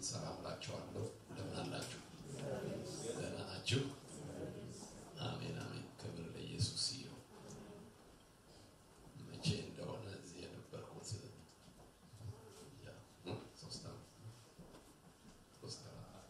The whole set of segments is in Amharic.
ሰላም እላችኋለሁ። እንደምን አላችሁ? ደህና ናችሁ? አሜን አሜን። ክብር ለኢየሱስ ይሁን። መቼ እንደሆነ እዚህ የነበርኩት ያ ሶስት ዓመት ሶስት ዓመት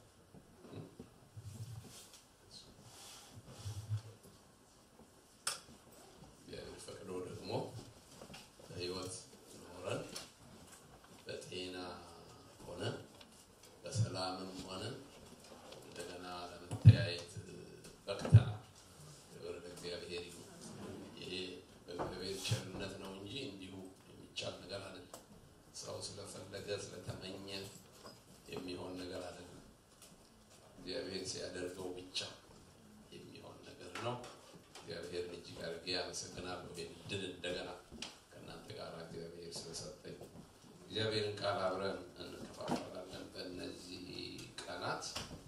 እግዚአብሔር ፈቅዶ ደግሞ በሕይወት ኖረን በጤና ሆነ በሰላምም ሆነ እንደገና ለመተያየት በቅተናል። ክብር ለእግዚአብሔር ይሁን። ይሄ በእግዚአብሔር ቸርነት ነው እንጂ እንዲሁ የሚቻል ነገር አይደለም። ሰው ስለፈለገ ስለተመኘ የሚሆን ነገር አይደለም። እግዚአብሔር ሲያደርገው ብቻ የሚሆን ነገር ነው። እግዚአብሔር እጅግ አድርጌ አመሰግናለሁ። ይህን ድል እንደገና ከእናንተ ጋር እግዚአብሔር ስለሰጠኝ እግዚአብሔርን ቃል አብረን እንከፋፈላለን። በእነዚህ ቀናት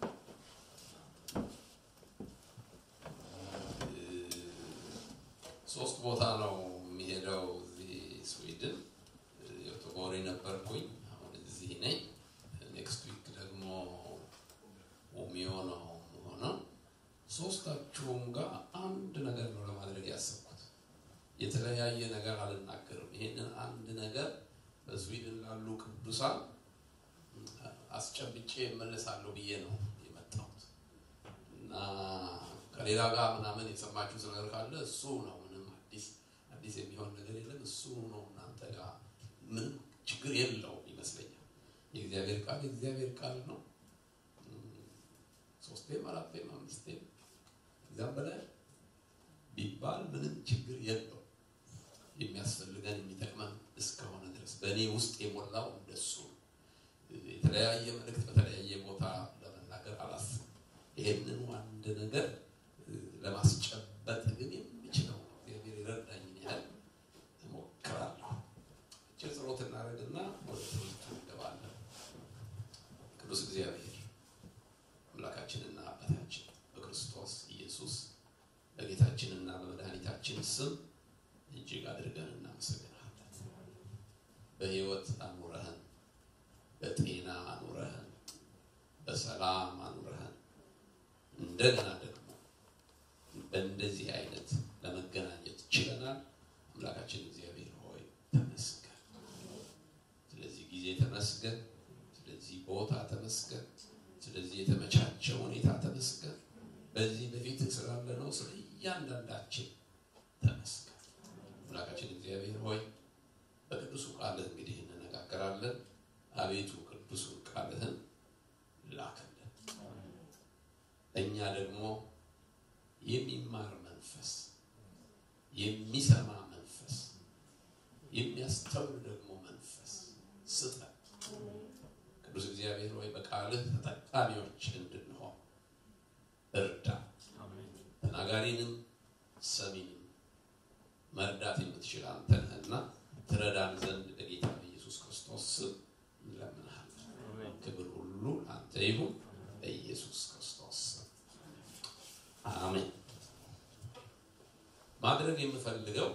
ሶስት ቦታ ነው የሚሄደው። እዚህ ስዊድን ዮቶቦሪ ነበርኩኝ፣ አሁን እዚህ ነኝ። ኔክስት ዊክ ደግሞ ኡሚዮ ነው ሆነው ሶስታችሁም ጋር አንድ ነገር ነው ለማድረግ ያሰብኩት። የተለያየ ነገር አልናገርም። ይሄንን አንድ ነገር በስዊድን ላሉ ቅዱሳን አስጨብጬ እመለሳለሁ ብዬ ነው የመጣሁት እና ከሌላ ጋር ምናምን የሰማችሁት ነገር ካለ እሱ ነው። ምንም አዲስ አዲስ የሚሆን ነገር የለም። እሱ ነው እናንተ ጋር ምንም ችግር የለውም ይመስለኛል። የእግዚአብሔር ቃል የእግዚአብሔር ቃል ነው። ሶስቴም አራቴም አምስቴም እዚያም በላይ ቢባል ምንም ችግር የለው። የሚያስፈልገን የሚጠቅመን እስከሆነ ድረስ በእኔ ውስጥ የሞላው እንደሱ ነው። የተለያየ መልእክት በተለያየ ቦታ ለመናገር አላስብም። ይሄንኑ አንድ ነገር ለማስጨበጥ ግን የሚችለው እግዚአብሔር የረዳኝን ያህል እሞክራለሁ። እችል ጸሎት እናደርግና ወደ ትምህርቱ እንገባለን። ቅዱስ እግዚአብሔር አምላካችንና አባታችን በክርስቶስ ኢየሱስ በጌታችንና በመድኃኒታችን ስም እጅግ አድርገን እናመሰግናለን። በሕይወት አኑረህን፣ በጤና አኑረህን፣ በሰላም አኑረህን እንደገና ደግሞ በእንደዚህ አይነት ለመገናኘት ችለናል። አምላካችን እግዚአብሔር ሆይ ተመስገን። ስለዚህ ጊዜ ተመስገን። ስለዚህ ቦታ ተመስገን። ስለዚህ የተመቻቸ ሁኔታ ተመስገን። በዚህ በፊት ስላለ ነው ስለ እያንዳንዳችን ተመስገን። አምላካችን እግዚአብሔር ሆይ በቅዱሱ ቃልህ እንግዲህ እንነጋገራለን። አቤቱ ቅዱሱን ቃልህን ላክልን። እኛ ደግሞ የሚማር መንፈስ፣ የሚሰማ መንፈስ፣ የሚያስተውል ደግሞ መንፈስ ስጠን። ቅዱስ እግዚአብሔር ሆይ በቃልህ ተጠቃሚዎች እንድንሆን እርዳ። ተናጋሪንም ሰሚንም መርዳት የምትችል አንተ ነህና ትረዳን ዘንድ በጌታ በኢየሱስ ክርስቶስ ስም እንለምንሃለን። ክብር ሁሉ አንተ ይሁን በኢየሱስ ክርስቶስ ስም አሜን። ማድረግ የምፈልገው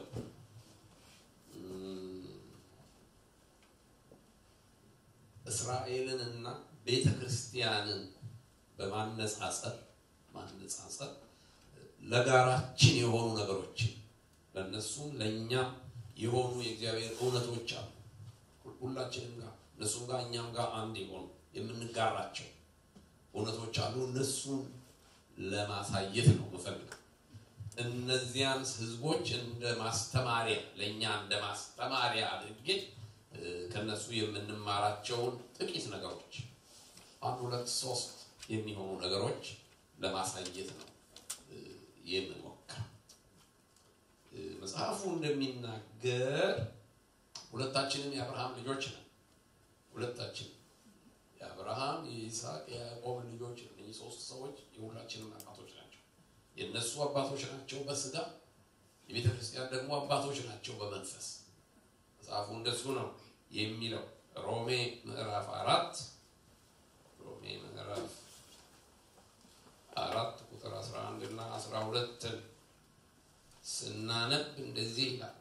እስራኤልን እና ቤተ ክርስቲያንን በማነጻጸር ማነጻጸር ለጋራችን የሆኑ ነገሮችን ለእነሱም ለእኛም የሆኑ የእግዚአብሔር እውነቶች አሉ። ሁላችንም ጋር እነሱም ጋር እኛም ጋር አንድ የሆኑ የምንጋራቸው እውነቶች አሉ። እነሱን ለማሳየት ነው የምፈልገው። እነዚያን ህዝቦች እንደ ማስተማሪያ ለእኛ እንደ ማስተማሪያ አድርጌ ከነሱ የምንማራቸውን ጥቂት ነገሮች አንድ ሁለት ሶስት የሚሆኑ ነገሮች ለማሳየት ነው የምንሞክረው። መጽሐፉ እንደሚናገር ሁለታችንም የአብርሃም ልጆች ነን። ሁለታችን የአብርሃም የይስሐቅ፣ የያዕቆብ ልጆች ነን። እነዚህ ሶስት ሰዎች የሁላችንም አባቶች ናቸው። የእነሱ አባቶች ናቸው በስጋ የቤተ ክርስቲያን ደግሞ አባቶች ናቸው በመንፈስ። መጽሐፉ እንደሱ ነው የሚለው ሮሜ ምዕራፍ አራት ሮሜ ምዕራፍ አራት ቁጥር 11 እና 12 ስናነብ እንደዚህ ይላል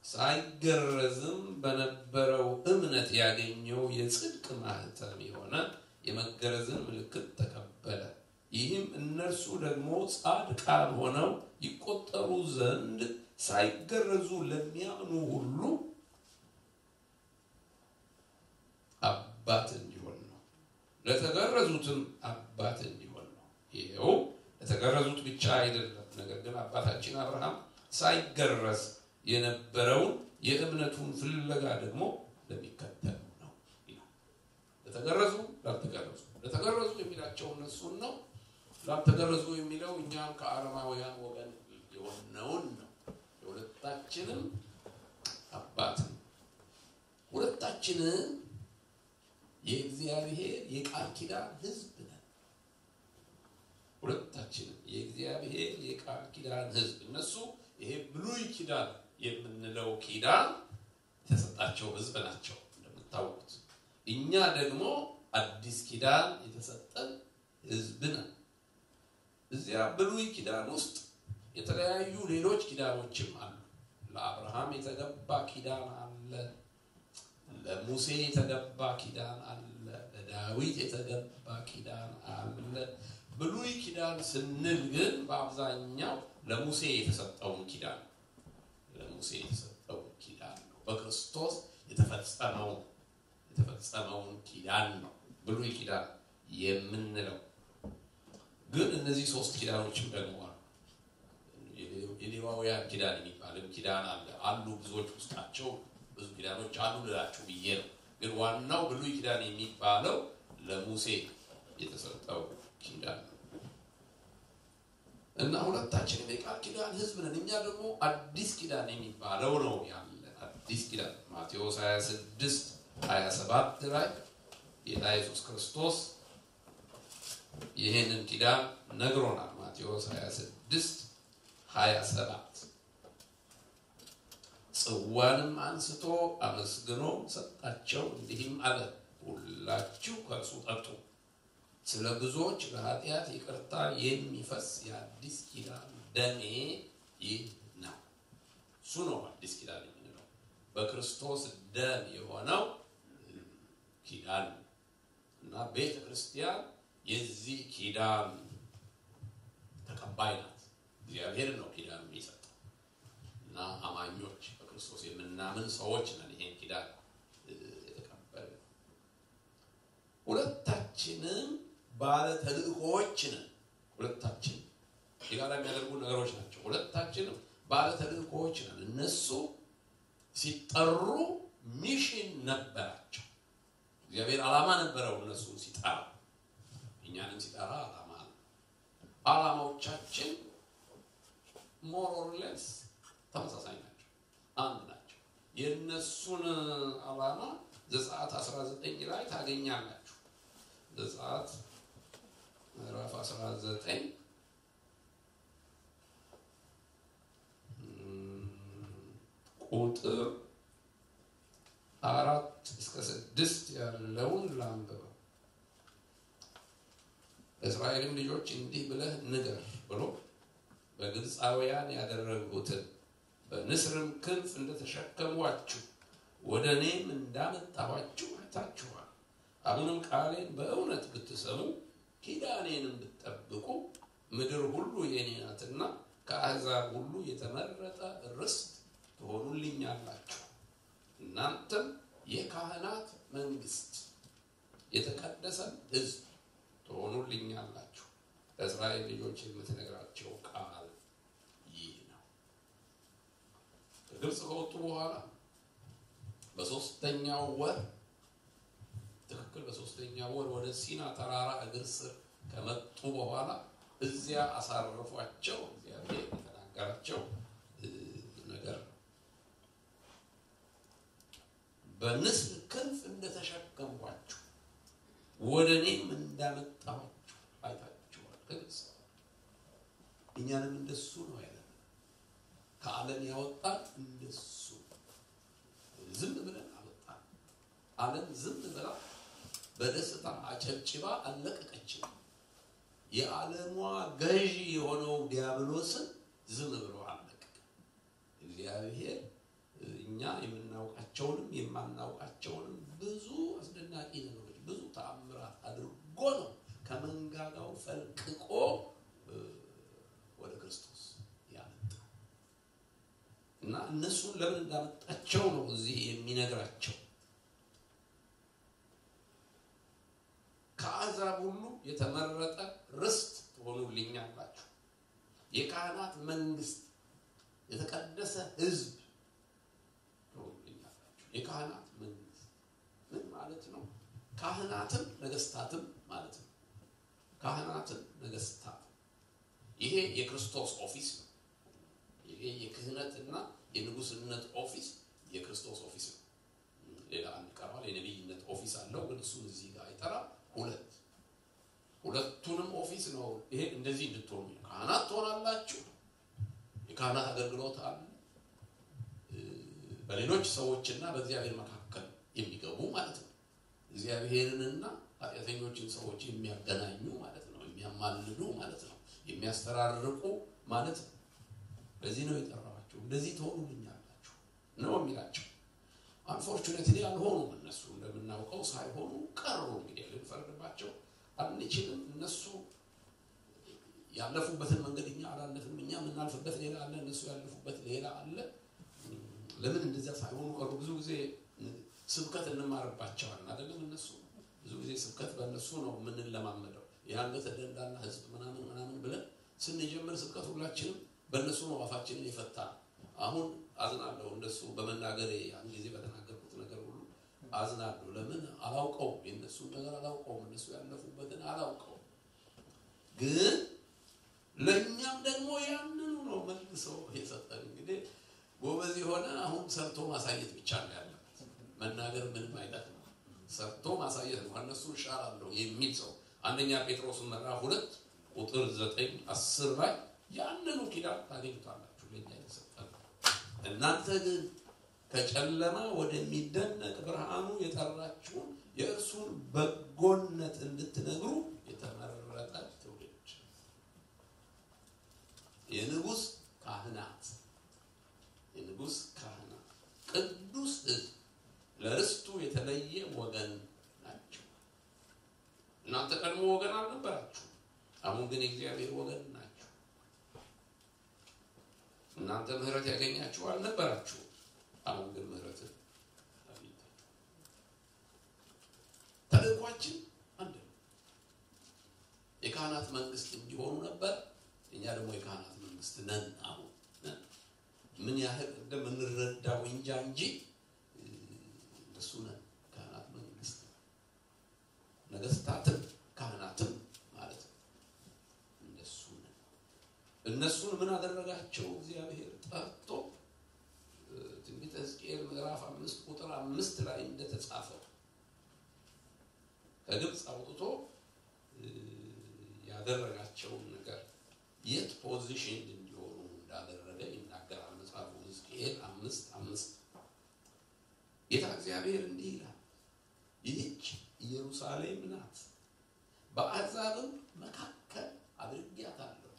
ሳይገረዝም በነበረው እምነት ያገኘው የጽድቅ ማህተም የሆነ የመገረዝን ምልክት ተቀበለ። ይህም እነርሱ ደግሞ ጻድቃን ሆነው ይቆጠሩ ዘንድ ሳይገረዙ ለሚያምኑ ሁሉ አባት እንዲሆን ነው። ለተገረዙትም አባት እንዲሆን ነው። ይኸው ለተገረዙት ብቻ አይደለም። ነገር ግን አባታችን አብርሃም ሳይገረዝ የነበረውን የእምነቱን ፍለጋ ደግሞ ለሚከተሉ ነው ይላል። ለተገረዙ ላልተገረዙ፣ ለተገረዙ የሚላቸው እነሱን ነው። ላልተገረዙ የሚለው እኛም ከአረማውያን ወገን የሆነውን ነው። የሁለታችንም አባት ነው። ሁለታችንም የእግዚአብሔር የቃል ኪዳን ሕዝብ ነን። ሁለታችንም የእግዚአብሔር የቃል ኪዳን ሕዝብ እነሱ ይሄ ብሉይ ኪዳን የምንለው ኪዳን የተሰጣቸው ሕዝብ ናቸው እንደምታውቁት። እኛ ደግሞ አዲስ ኪዳን የተሰጠን ሕዝብ ነን። እዚያ ብሉይ ኪዳን ውስጥ የተለያዩ ሌሎች ኪዳኖችም አሉ። ለአብርሃም የተገባ ኪዳን አለ። ለሙሴ የተገባ ኪዳን አለ። ለዳዊት የተገባ ኪዳን አለ። ብሉይ ኪዳን ስንል ግን በአብዛኛው ለሙሴ የተሰጠውን ኪዳን ለሙሴ የተሰጠውን ኪዳን ነው። በክርስቶስ የተፈጸመውን የተፈጸመውን ኪዳን ነው ብሉይ ኪዳን የምንለው። ግን እነዚህ ሶስት ኪዳኖችም ደግሞ አሉ። የሌዋውያን ኪዳን የሚባልም ኪዳን አለ አሉ ብዙዎች ውስጣቸው ብዙ ኪዳኖች አሉ ልላችሁ ብዬ ነው። ግን ዋናው ብሉይ ኪዳን የሚባለው ለሙሴ የተሰጠው ኪዳን ነው እና ሁለታችንም የቃል ኪዳን ሕዝብ ነን። እኛ ደግሞ አዲስ ኪዳን የሚባለው ነው ያለ አዲስ ኪዳን ማቴዎስ 26 27 ላይ ጌታ ኢየሱስ ክርስቶስ ይህንን ኪዳን ነግሮናል። ማቴዎስ 26 27 ጽዋንም አንስቶ አመስግኖ ሰጣቸው፣ እንዲህም አለ፣ ሁላችሁ ከእርሱ ጠጡ። ስለ ብዙዎች ለኃጢአት ይቅርታ የሚፈስ የአዲስ ኪዳን ደሜ ይህ ነው። እሱ ነው አዲስ ኪዳን የምንለው በክርስቶስ ደም የሆነው ኪዳን እና ቤተ ክርስቲያን የዚህ ኪዳን ተቀባይ ናት። እግዚአብሔር ነው ኪዳን የሚሰጠው እና አማኞች በክርስቶስ የምናምን ሰዎች ነን ይሄን ኪዳን የተቀበል ሁለታችንም ባለ ተልእኮዎች ነን። ሁለታችን የጋራ የሚያደርጉ ነገሮች ናቸው። ሁለታችንም ባለ ተልእኮዎች ነን። እነሱ ሲጠሩ ሚሽን ነበራቸው። እግዚአብሔር ዓላማ ነበረው እነሱን ሲጠራ፣ እኛንም ሲጠራ ዓላማ ነው። ዓላማዎቻችን ሞሮርሌስ ተመሳሳይ ናቸው፣ አንድ ናቸው። የእነሱን ዓላማ ዘጸአት 19 ላይ ታገኛላችሁ። ዘጸአት ምዕራፍ 19 ቁጥር አራት እስከ ስድስት ያለውን ላንብበው። ለእስራኤልም ልጆች እንዲህ ብለህ ንገር ብሎ በግብፃውያን ያደረጉትን በንስርም ክንፍ እንደተሸከሟችሁ ወደ እኔም እንዳመጣኋችሁ አይታችኋል። አሁንም ቃሌን በእውነት ብትሰሙ ኪዳኔንም ብትጠብቁ ምድር ሁሉ የእኔ ናትና ከአሕዛብ ሁሉ የተመረጠ ርስት ትሆኑልኛላችሁ። እናንተም የካህናት መንግስት፣ የተቀደሰ ሕዝብ ትሆኑልኛላችሁ። ለእስራኤል ልጆች የምትነግራቸው ቃል ይህ ነው። ከግብፅ ከወጡ በኋላ በሶስተኛው ወር ትክክል በሶስተኛው ወር ወደ ሲና ተራራ እግር ስር ከመጡ በኋላ እዚያ አሳረፏቸው። እግዚአብሔር የተናገራቸው ነገር ነው። በንስር ክንፍ እንደተሸከምኳችሁ ወደ እኔም እንዳመጣኋችሁ አይታችኋል። ከግብፅ እኛንም እንደሱ ነው ያለ ከዓለም ያወጣን እንደሱ ዝም ብለን አወጣን። ዓለም ዝም ብላ በደስታ አጨብጭባ አለቀቀችን። የዓለሟ ገዢ የሆነው ዲያብሎስን ዝም ብሎ አለቀቀ። እግዚአብሔር የምናውቃቸውንም የማናውቃቸውንም ብዙ አስደናቂ ነገሮች ብዙ ተአምራት አድርጎ ነው ከመንጋጋው ፈልቅቆ ወደ ክርስቶስ ያመጣ እና እነሱን ለምን እንዳመጣቸው ነው እዚህ የሚነግራቸው። ከአሕዛብ ሁሉ የተመረጠ ርስት ትሆኑልኛላችሁ፣ የካህናት መንግስት፣ የተቀደሰ ሕዝብ ትሆኑልኛላችሁ። የካህናት መንግስት ምን ማለት ነው? ካህናትም ነገስታትም ማለት ነው። ካህናትም ነገስታትም ይሄ የክርስቶስ ኦፊስ ነው። ይሄ የክህነትና የንጉስነት ኦፊስ የክርስቶስ ኦፊስ ነው። ሌላ አንድ ቀርቧል። የነቢይነት ኦፊስ አለው፣ ግን እሱን እዚህ ጋር አይጠራም። ሁለት ሁለቱንም ኦፊስ ነው። ይሄ እንደዚህ እንድትሆኑ ካህናት ትሆናላችሁ። የካህናት አገልግሎት አለ። በሌሎች ሰዎችና በእግዚአብሔር መካከል የሚገቡ ማለት ነው። እግዚአብሔርንና ኃጢአተኞችን ሰዎች የሚያገናኙ ማለት ነው። የሚያማልዱ ማለት ነው። የሚያስተራርቁ ማለት ነው። ለዚህ ነው የጠራኋቸው። እንደዚህ ትሆኑልኛላችሁ ነው የሚላቸው። አንፎርቹኔትሊ አልሆኑም። እነሱ እንደምናውቀው ሳይሆኑ ቀሩ። እንግዲህ ልንፈርድባቸው አንችልም። እነሱ ያለፉበትን መንገድ እኛ አላለፍንም። እኛ የምናልፍበት ሌላ አለ፣ እነሱ ያለፉበት ሌላ አለ። ለምን እንደዚያ ሳይሆኑ ቀሩ? ብዙ ጊዜ ስብከት እንማርባቸዋለን አይደለም? እነሱ ብዙ ጊዜ ስብከት በእነሱ ነው የምንለማመደው። የአንገተ ደንዳና ህዝብ ምናምን ምናምን ብለን ስንጀምር ስብከት ሁላችንም በእነሱ ነው አፋችንን የፈታ አሁን አዝናለሁ እንደሱ በመናገሬ ያን ጊዜ በተናገርኩት ነገር ሁሉ አዝናለሁ። ለምን አላውቀውም፣ የእነሱን ነገር አላውቀውም፣ እነሱ ያለፉበትን አላውቀውም። ግን ለእኛም ደግሞ ያንኑ ነው መልሰው የሰጠን። እንግዲህ ጎበዝ የሆነ አሁን ሰርቶ ማሳየት ብቻ ነው ያለበት። መናገር ምንም አይጠቅም፣ ሰርቶ ማሳየት ነው። ከእነሱ እሻላለሁ የሚል ሰው አንደኛ ጴጥሮስ ምዕራፍ ሁለት ቁጥር ዘጠኝ አስር ላይ ያንኑ ኪዳን ታገኙታላችሁ ለእኛ የተሰጠን እናንተ ግን ከጨለማ ወደሚደነቅ ብርሃኑ የጠራችሁን የእርሱን በጎነት እንድትነግሩ የተመረጠ ትውልድ፣ የንጉሥ ካህናት የንጉሥ ካህናት ቅዱስ ሕዝብ፣ ለርስቱ የተለየ ወገን ናቸው። እናንተ ቀድሞ ወገን አልነበራችሁ፣ አሁን ግን የእግዚአብሔር ወገን ናቸው። እናንተ ምሕረት ያገኛችሁ አልነበራችሁ፣ አሁን ግን ምሕረት ተልእኳችን አንድ ነው። የካህናት መንግስት እንዲሆኑ ነበር። እኛ ደግሞ የካህናት መንግስት ነን። አሁን ነን። ምን ያህል እንደምንረዳው እንጃ እንጂ እንደሱ ነን። ካህናት መንግስት ነገስታትም ካህናትም ማለት ነው። እንደሱ ነን። እነሱን ምን አደረጋቸው? እግዚአብሔር ጠርቶ ትንቢተ ሕዝቅኤል ምዕራፍ አምስት ቁጥር አምስት ላይ እንደተጻፈው ከግብፅ አውጥቶ ያደረጋቸውን ነገር የት ፖዚሽን እንዲሆኑ እንዳደረገ ይናገራል መጽሐፉ ሕዝቅኤል አምስት አምስት ጌታ እግዚአብሔር እንዲህ ይላል፣ ይህች ኢየሩሳሌም ናት፣ በአሕዛብም መካከል አድርጌያታለሁ፣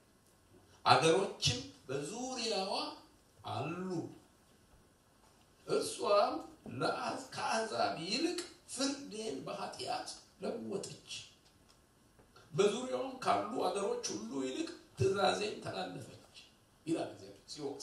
አገሮችም በዙሪያዋ አሉ። እርሷም ከአሕዛብ ይልቅ ፍርዴን በኃጢአት ለወጠች፣ በዙሪያውም ካሉ አገሮች ሁሉ ይልቅ ትእዛዜን ተላለፈች ይላል እግዚአብሔር ሲወቅሳ።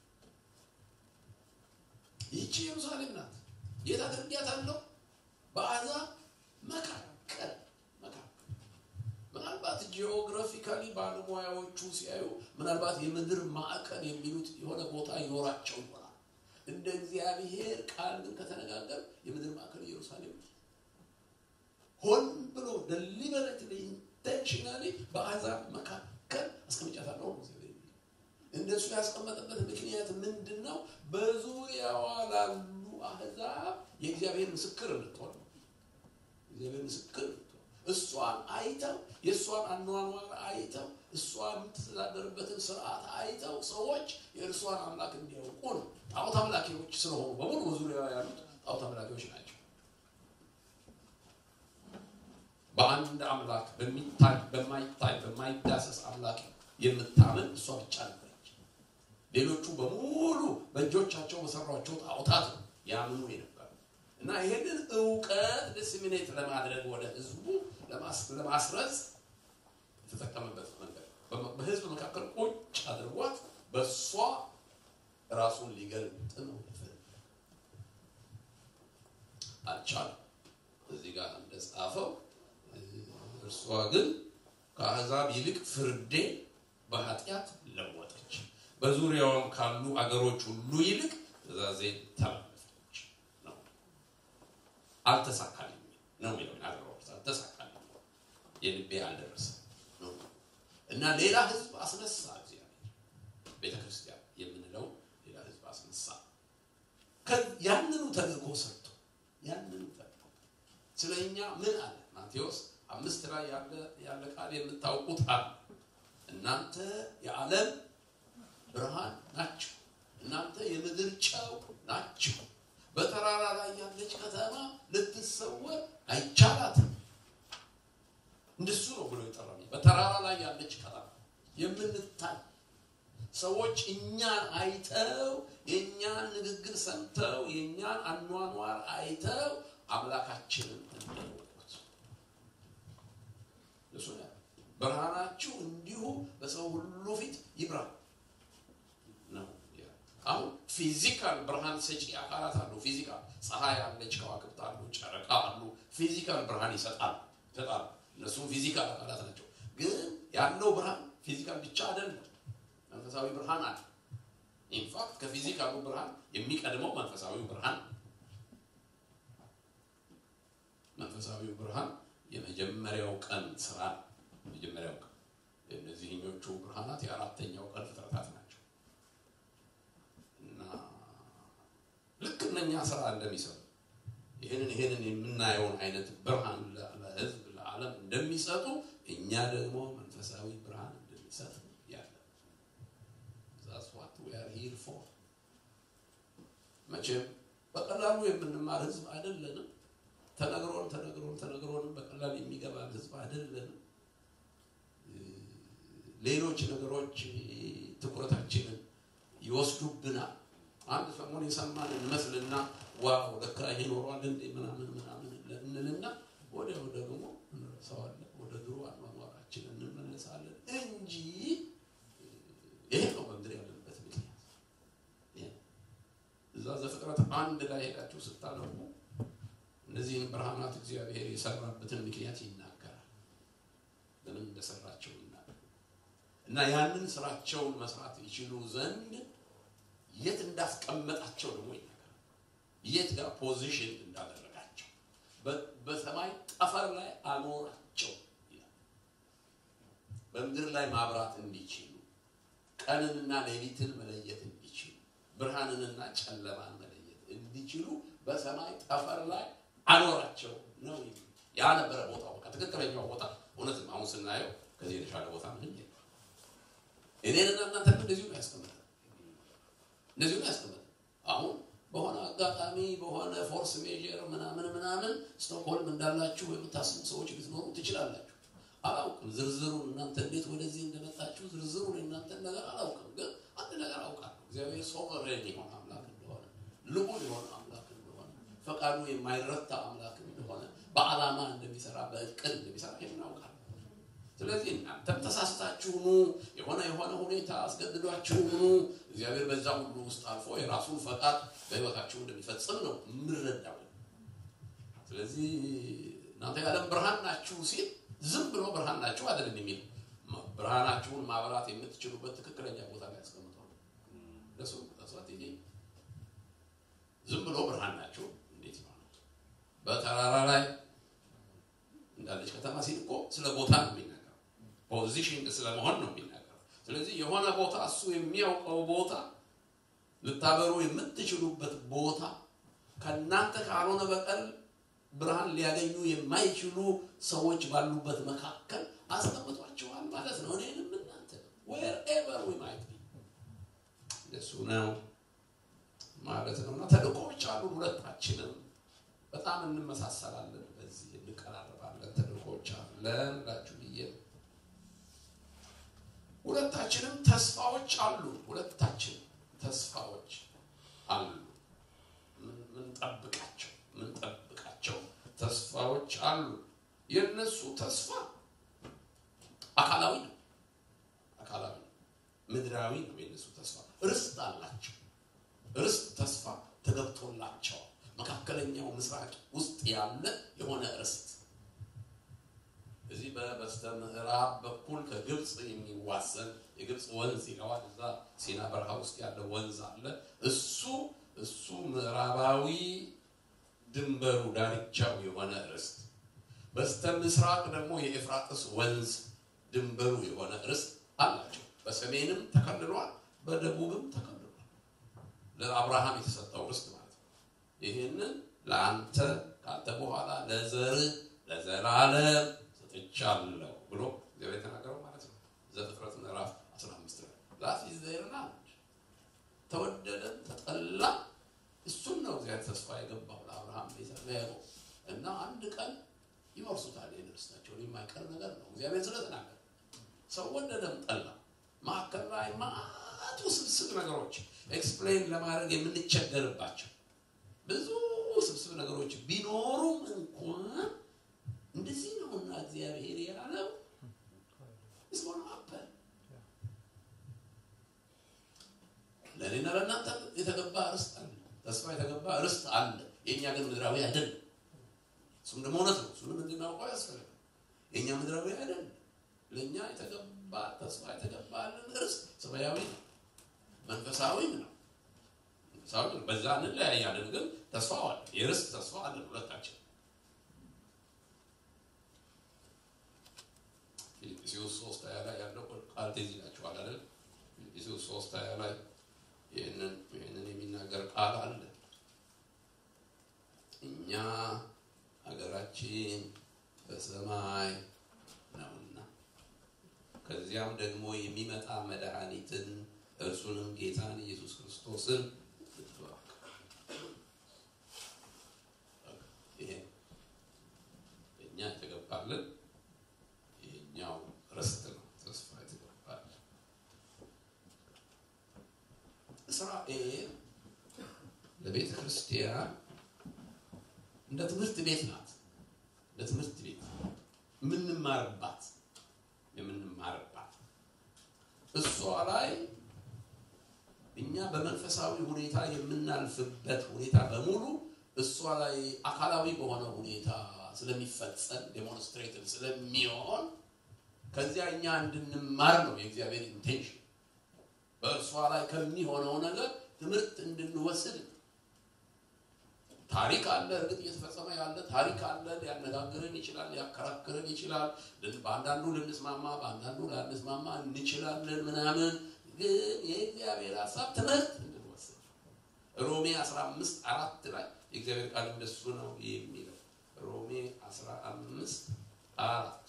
ይህቺ ኢየሩሳሌም ናት። የት አድርጌያታለሁ? በአሕዛብ መካከል መካከል። ምናልባት ጂኦግራፊካሊ ባለሙያዎቹ ሲያዩ ምናልባት የምድር ማዕከል የሚሉት የሆነ ቦታ ይኖራቸው ይሆናል። እንደ እግዚአብሔር ቃል ግን ከተነጋገር የምድር ማዕከል ኢየሩሳሌም ሆን ብሎ ደሊበሬትሊ ኢንቴንሽናሊ በአሕዛብ መካከል አስቀምጫታለሁ ነው እግዚአብሔር። እንደሱ ያስቀመጠበት ምክንያት ምንድን ነው? በዙሪያዋ ላሉ አሕዛብ የእግዚአብሔር ምስክር እንድትሆን ነው። እግዚአብሔር ምስክር እንድትሆን እሷን አይተው የእሷን አኗኗር አይተው እሷ የምትተዳደርበትን ስርዓት አይተው ሰዎች የእርሷን አምላክ እንዲያውቁ ነው። ጣዖት አምላኪዎች ስለሆኑ በሙሉ በዙሪያዋ ያሉት ጣዖት አምላኪዎች ናቸው። በአንድ አምላክ በሚታይ በማይታይ በማይዳሰስ አምላክ የምታምን እሷ ብቻ ነበረች። ሌሎቹ በሙሉ በእጆቻቸው በሰሯቸው ጣዖታት ነው ያምኑ የነበረ እና ይሄንን እውቀት ዲስሚኔት ለማድረግ ወደ ህዝቡ ለማስረጽ የተጠቀመበት መንገድ በህዝብ መካከል ቁጭ አድርጓት በእሷ ራሱን ሊገልጥ ነው አልቻለም። እዚህ ጋር እንደጻፈው እርሷ ግን ከአሕዛብ ይልቅ ፍርዴ በኃጢአት ለወጠች፣ በዙሪያዋም ካሉ አገሮች ሁሉ ይልቅ ትእዛዜ ተላለፈች ነው። አልተሳካልኝ ነው የሚለው አገሮች አልተሳካልኝ፣ የልቤ አልደረሰም ነው እና ሌላ ህዝብ አስነሳ። እግዚአብሔር ቤተ ክርስቲያን የምንለው ሌላ ህዝብ አስነሳ። ያንኑ ተልእኮ ሰጥቶ ያንኑ ተልእኮ ስለ እኛ ምን አለ ማቴዎስ አምስት ላይ ያለ ቃል የምታውቁት አለ እናንተ የዓለም ብርሃን ናችሁ፣ እናንተ የምድር ጨው ናችሁ። በተራራ ላይ ያለች ከተማ ልትሰወር አይቻላትም። እንደሱ ነው ብሎ የጠራ በተራራ ላይ ያለች ከተማ የምንታይ ሰዎች እኛን አይተው የእኛን ንግግር ሰምተው የእኛን አኗኗር አይተው አምላካችንን እንደወቁት እሱ ብርሃናችሁ እንዲሁ በሰው ሁሉ ፊት ይብራ ነው። አሁን ፊዚካል ብርሃን ሰጪ አካላት አሉ። ፊዚካል ፀሐይ አለች፣ ከዋክብት አሉ፣ ጨረቃ አሉ። ፊዚካል ብርሃን ይሰጣል ይሰጣል። እነሱም ፊዚካል አካላት ናቸው። ግን ያለው ብርሃን ፊዚካል ብቻ አይደለም፣ መንፈሳዊ ብርሃን አለ። ኢንፋክት ከፊዚካሉ ብርሃን የሚቀድመው መንፈሳዊ ብርሃን መንፈሳዊው ብርሃን የመጀመሪያው ቀን ስራ ነው። የመጀመሪያው ቀን እነዚህኞቹ ብርሃናት የአራተኛው ቀን ፍጥረታት ናቸው እና ልክ እነኛ ስራ እንደሚሰሩ ይህንን ይህንን የምናየውን አይነት ብርሃን ለህዝብ ለዓለም እንደሚሰጡ እኛ ደግሞ መንፈሳዊ ብርሃን እንድንሰጥ ያለ ዛስ ዋት ዊ አር ሂር ፎር መቼም በቀላሉ የምንማር ህዝብ አይደለንም። ተነግሮን ተነግሮን ተነግሮንም በቀላል የሚገባን ህዝብ አይደለንም። ሌሎች ነገሮች ትኩረታችንን ይወስዱብናል። አንድ ሰሞን የሰማን እንመስልና ዋው ለካ ይሄ ኖሯል እንዴ ምናምን ምናምን እንልና ወዲያው ደግሞ እንረሳዋለን። ወደ ድሮ አኗኗራችን እንመለሳለን እንጂ ይሄ ነው በምድር ያለንበት ምክንያት። እዛ ዘፍጥረት አንድ ላይ ሄዳችሁ ስታነቡ እነዚህን ብርሃናት እግዚአብሔር የሰራበትን ምክንያት ይናገራል። ለምን እንደሰራቸው ይናገራል። እና ያንን ስራቸውን መስራት ይችሉ ዘንድ የት እንዳስቀመጣቸው ደግሞ ይናገራል። የት ጋር ፖዚሽን እንዳደረጋቸው በሰማይ ጠፈር ላይ አኖራቸው ይላል። በምድር ላይ ማብራት እንዲችሉ፣ ቀንንና ሌሊትን መለየት እንዲችሉ፣ ብርሃንንና ጨለማን መለየት እንዲችሉ በሰማይ ጠፈር ላይ አኖራቸው ነው። ያ ነበረ ቦታው። በቃ ትክክለኛው ቦታ እውነትም አሁን ስናየው ከዚህ የተሻለ ቦታ ምን የለም። እኔንና እናንተ እንደዚሁ ነው ያስቀምጠን፣ እንደዚሁ ነው ያስቀምጠን። አሁን በሆነ አጋጣሚ በሆነ ፎርስ ሜጀር ምናምን ምናምን ስቶክሆልም እንዳላችሁ የምታስቡ ሰዎች ልትኖሩ ትችላላችሁ። አላውቅም ዝርዝሩን እናንተ እንዴት ወደዚህ እንደመጣችሁ ዝርዝሩን የእናንተን ነገር አላውቅም። ግን አንድ ነገር አውቃለሁ፣ እግዚአብሔር ሶቨሬን የሆነ አምላክ እንደሆነ ልዑል የሆነ አምላክ እንደሆነ ፈቃዱ የማይረታ አምላክ እንደሆነ በዓላማ እንደሚሰራ በእቅድ እንደሚሰራ ይህን አውቃለሁ። ስለዚህ እናንተም ተሳስታችሁ ኑ፣ የሆነ የሆነ ሁኔታ አስገድዷችሁ ኑ፣ እግዚአብሔር በዛ ሁሉ ውስጥ አልፎ የራሱን ፈቃድ በሕይወታችሁ እንደሚፈጽም ነው የምረዳው። ስለዚህ እናንተ የዓለም ብርሃን ናችሁ ሲል ዝም ብሎ ብርሃን ናችሁ አይደለም የሚል ብርሃናችሁን ማብራት የምትችሉበት ትክክለኛ ቦታ ላይ ያስቀምጠው ለሱ ተስዋት ይሄ ዝም ብሎ ብርሃን ናችሁ እንዴት ይሆናል? በተራራ ላይ እንዳለች ከተማ ሲል እኮ ስለ ቦታ ነው የሚናገረው። ፖዚሽን ስለመሆን ነው የሚናገረው። ስለዚህ የሆነ ቦታ እሱ የሚያውቀው ቦታ ልታበሩ የምትችሉበት ቦታ ከእናንተ ካልሆነ በቀር ብርሃን ሊያገኙ የማይችሉ ሰዎች ባሉበት መካከል አስቀምጧቸዋል ማለት ነው። እኔንም እናንተ ዌር ኤቨር ዊ ማይት ቢ እሱ ነው ማለት ነው። እና ተልእኮዎች አሉ። ሁለታችንም በጣም እንመሳሰላለን፣ በዚህ እንቀራረባለን። ተልእኮዎች አለን ላችሁ ብዬ ሁለታችንም ተስፋዎች አሉ። ሁለታችን ተስፋዎች አሉ። ምንጠብቃቸው ምንጠብቃቸው ተስፋዎች አሉ። የእነሱ ተስፋ አካላዊ ነው። አካላዊ ነው። ምድራዊ ነው። የእነሱ ተስፋ ርስት አላቸው። ርስት ተስፋ ተገብቶላቸዋል። መካከለኛው ምስራቅ ውስጥ ያለ የሆነ ርስት እዚህ በበስተ ምዕራብ በኩል ከግብፅ የሚዋሰን የግብፅ ወንዝ ይለዋል። እዛ ሲና በረሃ ውስጥ ያለ ወንዝ አለ። እሱ እሱ ምዕራባዊ ድንበሩ ዳርቻው የሆነ ርስት፣ በስተ ምስራቅ ደግሞ የኤፍራጥስ ወንዝ ድንበሩ የሆነ ርስት አላቸው። በሰሜንም ተከልሏል፣ በደቡብም ተከልሏል። ለአብርሃም የተሰጠው ርስት ማለት ነው። ይህንን ለአንተ ከአንተ በኋላ ለዘርህ ለዘላለም ሰጥቻለሁ ብሎ እግዚአብሔር የተናገረው ማለት ነው። ዘፍጥረት ምዕራፍ 15 ላይ ዛት ኢዝ ዜር ላንድ ተወደደም ተጠላ እሱን ነው እግዚአብሔር ተስፋ የገባው ለአብርሃም ለያዕቆብ እና አንድ ቀን ይወርሱታል። ይህን ርስታቸውን የማይቀር ነገር ነው እግዚአብሔር ስለተናገረ ሰው ወደደም ጠላ መካከል ላይ ማት ውስብስብ ነገሮች ኤክስፕሌን ለማድረግ የምንቸገርባቸው ብዙ ውስብስብ ነገሮች ቢኖሩም እንኳን እንደዚህ ነውና እግዚአብሔር ያለው እስሆነ አበል ለእኔና ለእናንተ የተገባ ርስት አለ፣ ተስፋ የተገባ ርስት አለ። የእኛ ግን ምድራዊ አይደለም። እሱም ደግሞ እውነት ነው። እሱንም እንድናውቀው ያስፈልጋል። የእኛ ምድራዊ አይደለም። ለእኛ የተገባ ተስፋ የተገባልን ርስት ሰማያዊ ነው፣ መንፈሳዊም ነው። መንፈሳዊ ነው። በዛ እንለያያለን፣ ግን ተስፋው አለ። የርስት ተስፋ አለን ሁለታችን ፊልጵስዩስ ሶስት ሀያ ላይ ያለው ቃል ትዝ ይላችኋል አይደል? ፊልጵስዩስ ሶስት ሀያ ላይ ይህንን ይህንን የሚናገር ቃል አለ። እኛ ሀገራችን በሰማይ ነውና ከዚያም ደግሞ የሚመጣ መድኃኒትን እርሱንም ጌታን ኢየሱስ ክርስቶስን ልትባክ ይሄ እኛ የተገባልን ይሄኛው ርስት ነው። ተስፋ የተገባል እስራኤል ለቤተ ክርስቲያን እንደ ትምህርት ቤት ናት። እንደ ትምህርት ቤት የምንማርባት የምንማርባት እሷ ላይ እኛ በመንፈሳዊ ሁኔታ የምናልፍበት ሁኔታ በሙሉ እሷ ላይ አካላዊ በሆነ ሁኔታ ስለሚፈጸም ዴሞንስትሬትድ ስለሚሆን ከዚያ እኛ እንድንማር ነው የእግዚአብሔር ኢንቴንሽን። በእርሷ ላይ ከሚሆነው ነገር ትምህርት እንድንወስድ ነው። ታሪክ አለ። እርግጥ እየተፈጸመ ያለ ታሪክ አለ። ሊያነጋግረን ይችላል፣ ሊያከራክረን ይችላል። በአንዳንዱ ልንስማማ፣ በአንዳንዱ ላንስማማ እንችላለን ምናምን። ግን የእግዚአብሔር ሀሳብ ትምህርት እንድንወስድ ሮሜ 15 አራት ላይ የእግዚአብሔር ቃል እንደሱ ነው የሚለው ሮሜ 15 አራት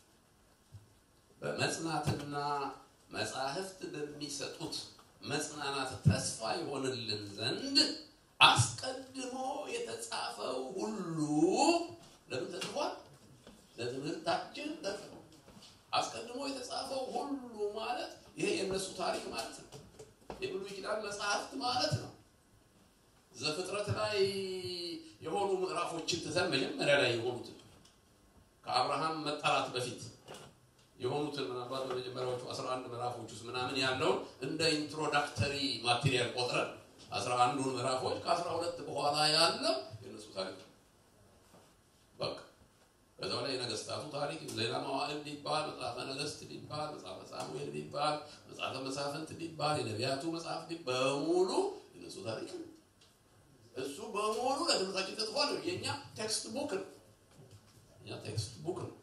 በመጽናትና መጻሕፍት በሚሰጡት መጽናናት ተስፋ ይሆንልን ዘንድ አስቀድሞ የተጻፈው ሁሉ ለምን ተጽፏል? ለትምህርታችን ተጽፎ አስቀድሞ የተጻፈው ሁሉ ማለት ይሄ የእነሱ ታሪክ ማለት ነው። የብሉይ ኪዳን መጽሐፍት ማለት ነው። ዘፍጥረት ላይ የሆኑ ምዕራፎችን ትተን መጀመሪያ ላይ የሆኑትን ከአብርሃም መጠራት በፊት የሆኑትን ምናልባት በመጀመሪያዎቹ 11 ምዕራፎች ውስጥ ምናምን ያለውን እንደ ኢንትሮዳክተሪ ማቴሪያል ቆጥረን አስራ አንዱን ምዕራፎች ከአስራ ሁለት በኋላ ያለው የእነሱ ታሪክ ነው። በቃ ከዛው ላይ የነገስታቱ ታሪክ ዜና መዋዕል ሊባል፣ መጽሐፈ ነገስት ሊባል፣ መጽሐፈ ሳሙኤል ሊባል፣ መጽሐፈ መሳፍንት ሊባል፣ የነቢያቱ መጽሐፍ በሙሉ የእነሱ ታሪክ ነው። እሱ በሙሉ ለትምህርታችን ተጽፏል። የእኛ ቴክስት ቡክ ነው። እኛ ቴክስት ቡክ ነው።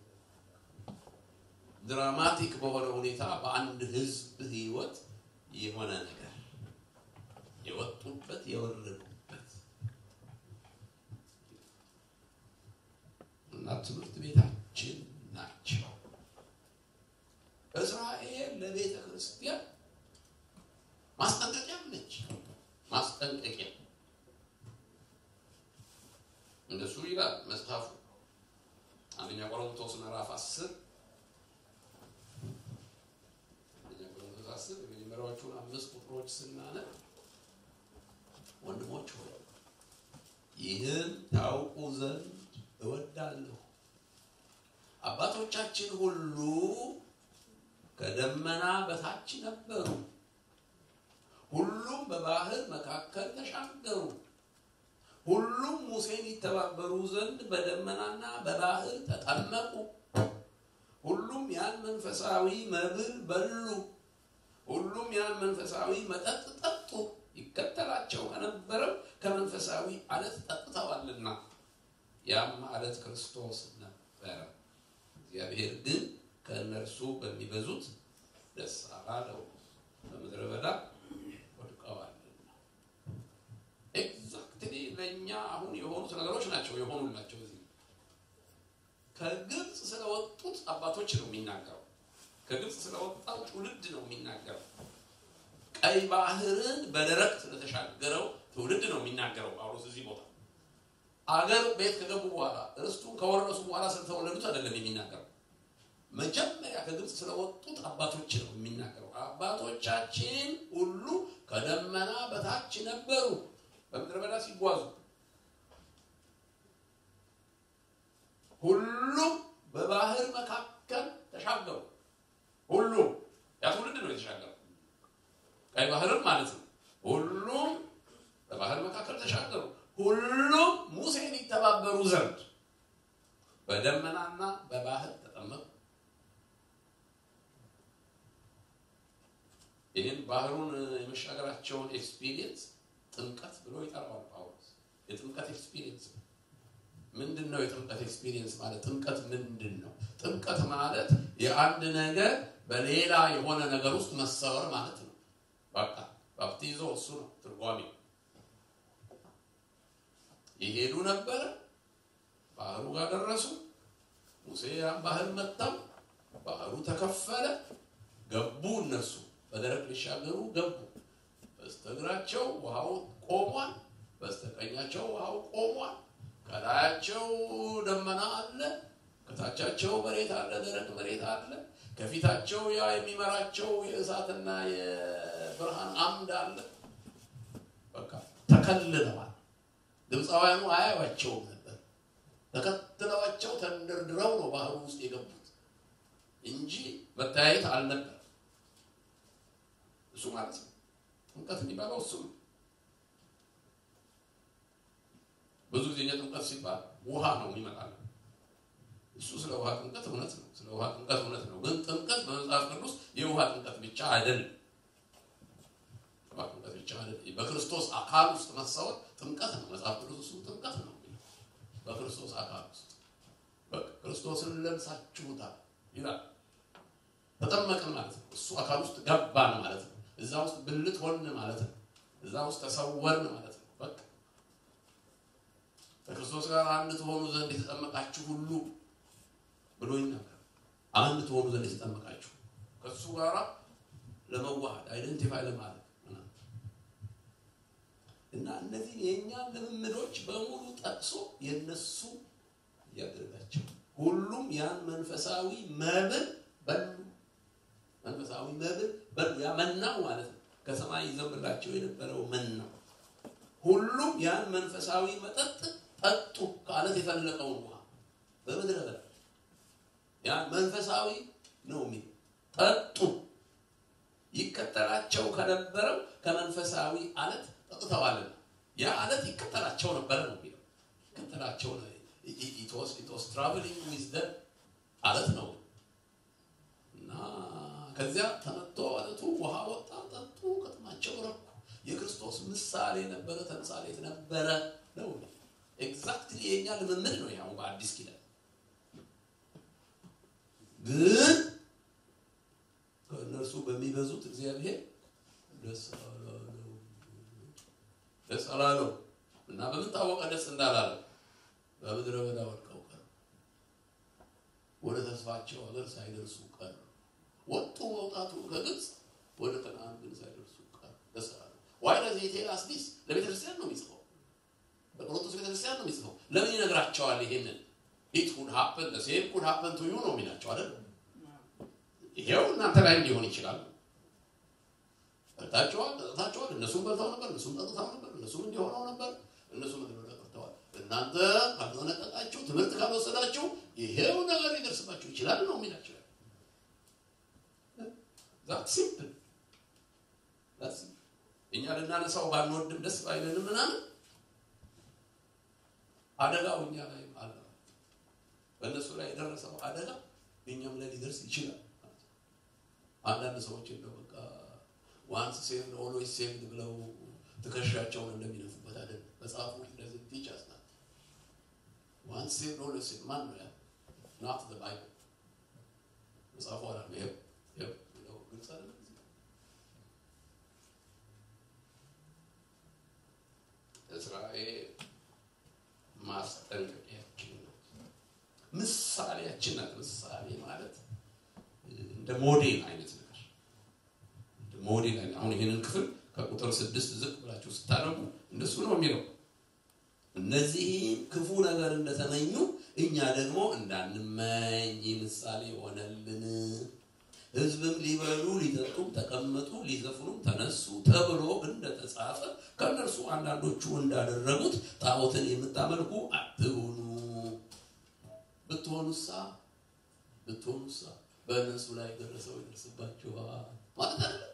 ድራማቲክ በሆነ ሁኔታ በአንድ ህዝብ ህይወት የሆነ ነገር የወጡበት የወረዱበት እና ትምህርት ቤታችን ናቸው። እስራኤል ለቤተ ክርስቲያን ማስጠንቀቂያ ነች። ማስጠንቀቂያ እንደሱ ይላል መጽሐፉ አንደኛ ቆሮንቶስ ምዕራፍ አስር አንደኛ የመጀመሪያዎቹን አምስት ቁጥሮች ስናነብ ወንድሞች ሆይ ይህን ታውቁ ዘንድ እወዳለሁ፣ አባቶቻችን ሁሉ ከደመና በታች ነበሩ፣ ሁሉም በባህር መካከል ተሻገሩ፣ ሁሉም ሙሴን ይተባበሩ ዘንድ በደመናና በባህር ተጠመቁ፣ ሁሉም ያን መንፈሳዊ መብል በሉ፣ ሁሉም ያን መንፈሳዊ መጠጥ ጠጡ። ይከተላቸው ከነበረው ከመንፈሳዊ አለት ጠጥተዋልና ያም አለት ክርስቶስ ነበረ። እግዚአብሔር ግን ከእነርሱ በሚበዙት ደስ አላለው፣ በምድረ በዳ ወድቀዋልና። ኤግዛክትሊ ለእኛ አሁን የሆኑት ነገሮች ናቸው የሆኑላቸው። እዚህ ከግብፅ ስለወጡት አባቶች ነው የሚናገረው። ከግብፅ ስለወጣው ትውልድ ነው የሚናገረው። ቀይ ባህርን በደረቅ ስለተሻገረው ትውልድ ነው የሚናገረው ጳውሎስ እዚህ ቦታ። አገር ቤት ከገቡ በኋላ እርስቱን ከወረሱ በኋላ ስለተወለዱት አይደለም የሚናገረው። መጀመሪያ ከግብፅ ስለወጡት አባቶች ነው የሚናገረው። አባቶቻችን ሁሉ ከደመና በታች ነበሩ በምድረ በዳ ሲጓዙ፣ ሁሉም በባህር መካከል ተሻገሩ። ሁሉም ያ ትውልድ ነው የተሻገረው ቀይ ባህርም ማለት ነው። ሁሉም በባህር መካከል ተሻገሩ። ሁሉም ሙሴን ይተባበሩ ዘንድ በደመናና በባህር ተጠመቁ። ይህን ባህሩን የመሻገራቸውን ኤክስፒሪየንስ ጥምቀት ብሎ ይጠራዋል ጳውሎስ። የጥምቀት ኤክስፒሪየንስ ምንድን ነው? የጥምቀት ኤክስፒሪየንስ ማለት ጥምቀት ምንድን ነው? ጥምቀት ማለት የአንድ ነገር በሌላ የሆነ ነገር ውስጥ መሰወር ማለት ነው። በቃ ባፕቲዞ እሱ ነው ትርጓሜው። ይሄዱ ነበረ፣ ባህሩ ጋር ደረሱ። ሙሴ ያን ባህር መታው፣ ባህሩ ተከፈለ፣ ገቡ። እነሱ በደረቅ ሊሻገሩ ገቡ። በስተግራቸው ውሃው ቆሟል፣ በስተቀኛቸው ውሃው ቆሟል። ከላያቸው ደመና አለ፣ ከታቻቸው መሬት አለ፣ ደረቅ መሬት አለ። ከፊታቸው ያ የሚመራቸው የእሳትና የብርሃን አምድ አለ። በቃ ተከልለዋል። ግብፃውያኑ አያዩአቸውም ነበር። ተከትለዋቸው ተንደርድረው ነው ባህሩ ውስጥ የገቡት እንጂ መተያየት አልነበር። እሱ ማለት ነው ጥምቀት የሚባለው እሱ ነው። ብዙ ጊዜ እኛ ጥምቀት ሲባል ውሃ ነው የሚመጣል። እሱ ስለ ውሃ ጥምቀት እውነት ነው። ስለ ውሃ ጥምቀት እውነት ነው። ግን ጥምቀት በመጽሐፍ ቅዱስ የውሃ ጥምቀት ብቻ አይደለም። ውሃ ጥምቀት ብቻ አይደለም። በክርስቶስ አካል ውስጥ መሰወር ጥምቀት ነው። መጽሐፍ ቅዱስ እሱ ጥምቀት ነው። በክርስቶስ አካል ውስጥ ክርስቶስን ለብሳችሁታል ይላል። ተጠመቅን ማለት ነው። እሱ አካል ውስጥ ገባን ማለት ነው። እዛ ውስጥ ብልት ሆን ማለት ነው። እዛ ውስጥ ተሰወርን ማለት ነው። በቃ ከክርስቶስ ጋር አንድ ትሆኑ ዘንድ የተጠመቃችሁ ሁሉ ብሎ ይናገር። አንድ ትሆኑ ዘንድ የተጠመቃችሁ ከእሱ ጋር ለመዋሃድ አይደንቲፋይ ለማድረግ እና እነዚህ የእኛን ልምምዶች በሙሉ ጠቅሶ የነሱ እያደረጋቸው ሁሉም ያን መንፈሳዊ መብል በሉ። መንፈሳዊ መብል በሉ። ያ መናው ማለት ነው። ከሰማይ ይዘንብላቸው የነበረው መናው። ሁሉም ያን መንፈሳዊ መጠጥ ጠጡ። ከአለት የፈለቀውን ውሃ በምድረ በዳ ያን መንፈሳዊ ነው የሚል ጠጡ። ይከተላቸው ከነበረው ከመንፈሳዊ አለት ጠጥተዋልና ያ አለት ይከተላቸው ነበረ ነው የሚለው። ይከተላቸው ኢትወስ ትራቨሊንግ ዊዝ ደም አለት ነው እና ከዚያ ተመቶ አለቱ ውሃ ወጣ፣ ጠጡ፣ ከጥማቸው ረኩ። የክርስቶስ ምሳሌ ነበረ፣ ተምሳሌት ነበረ ነው። ኤግዛክትሊ የኛ ልምምድ ነው ያው በአዲስ ኪዳን ግን ከእነርሱ በሚበዙት እግዚአብሔር ደስ አላለው ደስ አላለው እና በምን ታወቀ ደስ እንዳላለው? በምድረ በዳ ወድቀው ቀሩ። ወደ ተስፋቸው ሀገር ሳይደርሱ ቀሩ። ወጡ መውጣቱ ከግብፅ ወደ ከነዓን ግን ሳይደርሱ ቀሩ። ደስ አላለው። ዋይ ለዚህ ቴላስ ዲስ ለቤተክርስቲያን ነው የሚጽፈው፣ በቆሮንቶስ ቤተክርስቲያን ነው የሚጽፈው። ለምን ይነግራቸዋል? ይሄንን ኢት ኩድ ሀፕን ሴም ኩድ ሀፕን ቱ ዩ ነው የሚላቸው አይደል? ይሄው እናንተ ላይ ሊሆን ይችላል። በልታችኋል፣ ጠጥታችኋል። እነሱም በልተው ነበር፣ እነሱም ጠጥተው ነበር፣ እነሱም እንዲሆነው ነበር፣ እነሱም ምድረ ቀርተዋል። እናንተ ካልተጠነቀቃችሁ፣ ትምህርት ካልወሰዳችሁ ይሄው ነገር ሊደርስባችሁ ይችላል ነው የሚላቸው። ዛት ሲምፕል እኛ ልናነሳው ባንወድም ደስ ባይለንም ምናምን አደጋው እኛ ላይ አለ። በእነሱ ላይ የደረሰው አደጋ እኛም ላይ ሊደርስ ይችላል። አንዳንድ ሰዎች እንደው በቃ ዋንስ ሴቭድ ኦልዌይስ ሴቭድ ብለው ትከሻቸውን እንደሚነፉበት አይደል? መጽሐፉ እንደዚህ ቲች አስናት ዋንስ ሴቭድ ኦልዌይስ ሴቭድ ማን ነው ያ? ናት ዘ ባይብል መጽሐፉ አላለ። ይኸው ይኸው ይኸው ግልጽ አይደለም። እስራኤል ማስጠንቀቂያችን ናት፣ ምሳሌያችን ናት። ምሳሌ ማለት እንደ ሞዴል አይነት ነገር እንደ ሞዴል አይነት አሁን ይህንን ክፍል ከቁጥር ስድስት ዝቅ ብላችሁ ስታነቡ እንደሱ ነው የሚለው። እነዚህም ክፉ ነገር እንደተመኙ እኛ ደግሞ እንዳንመኝ ይህ ምሳሌ ሆነልን። ሕዝብም ሊበሉ ሊጠጡም ተቀመጡ፣ ሊዘፍኑም ተነሱ ተብሎ እንደተጻፈ ከእነርሱ አንዳንዶቹ እንዳደረጉት ጣዖትን የምታመልኩ አትሁኑ። ብትሆኑሳ ብትሆኑሳ በእነሱ ላይ ደረሰው ይደርስባችኋል ማለት አይደለም።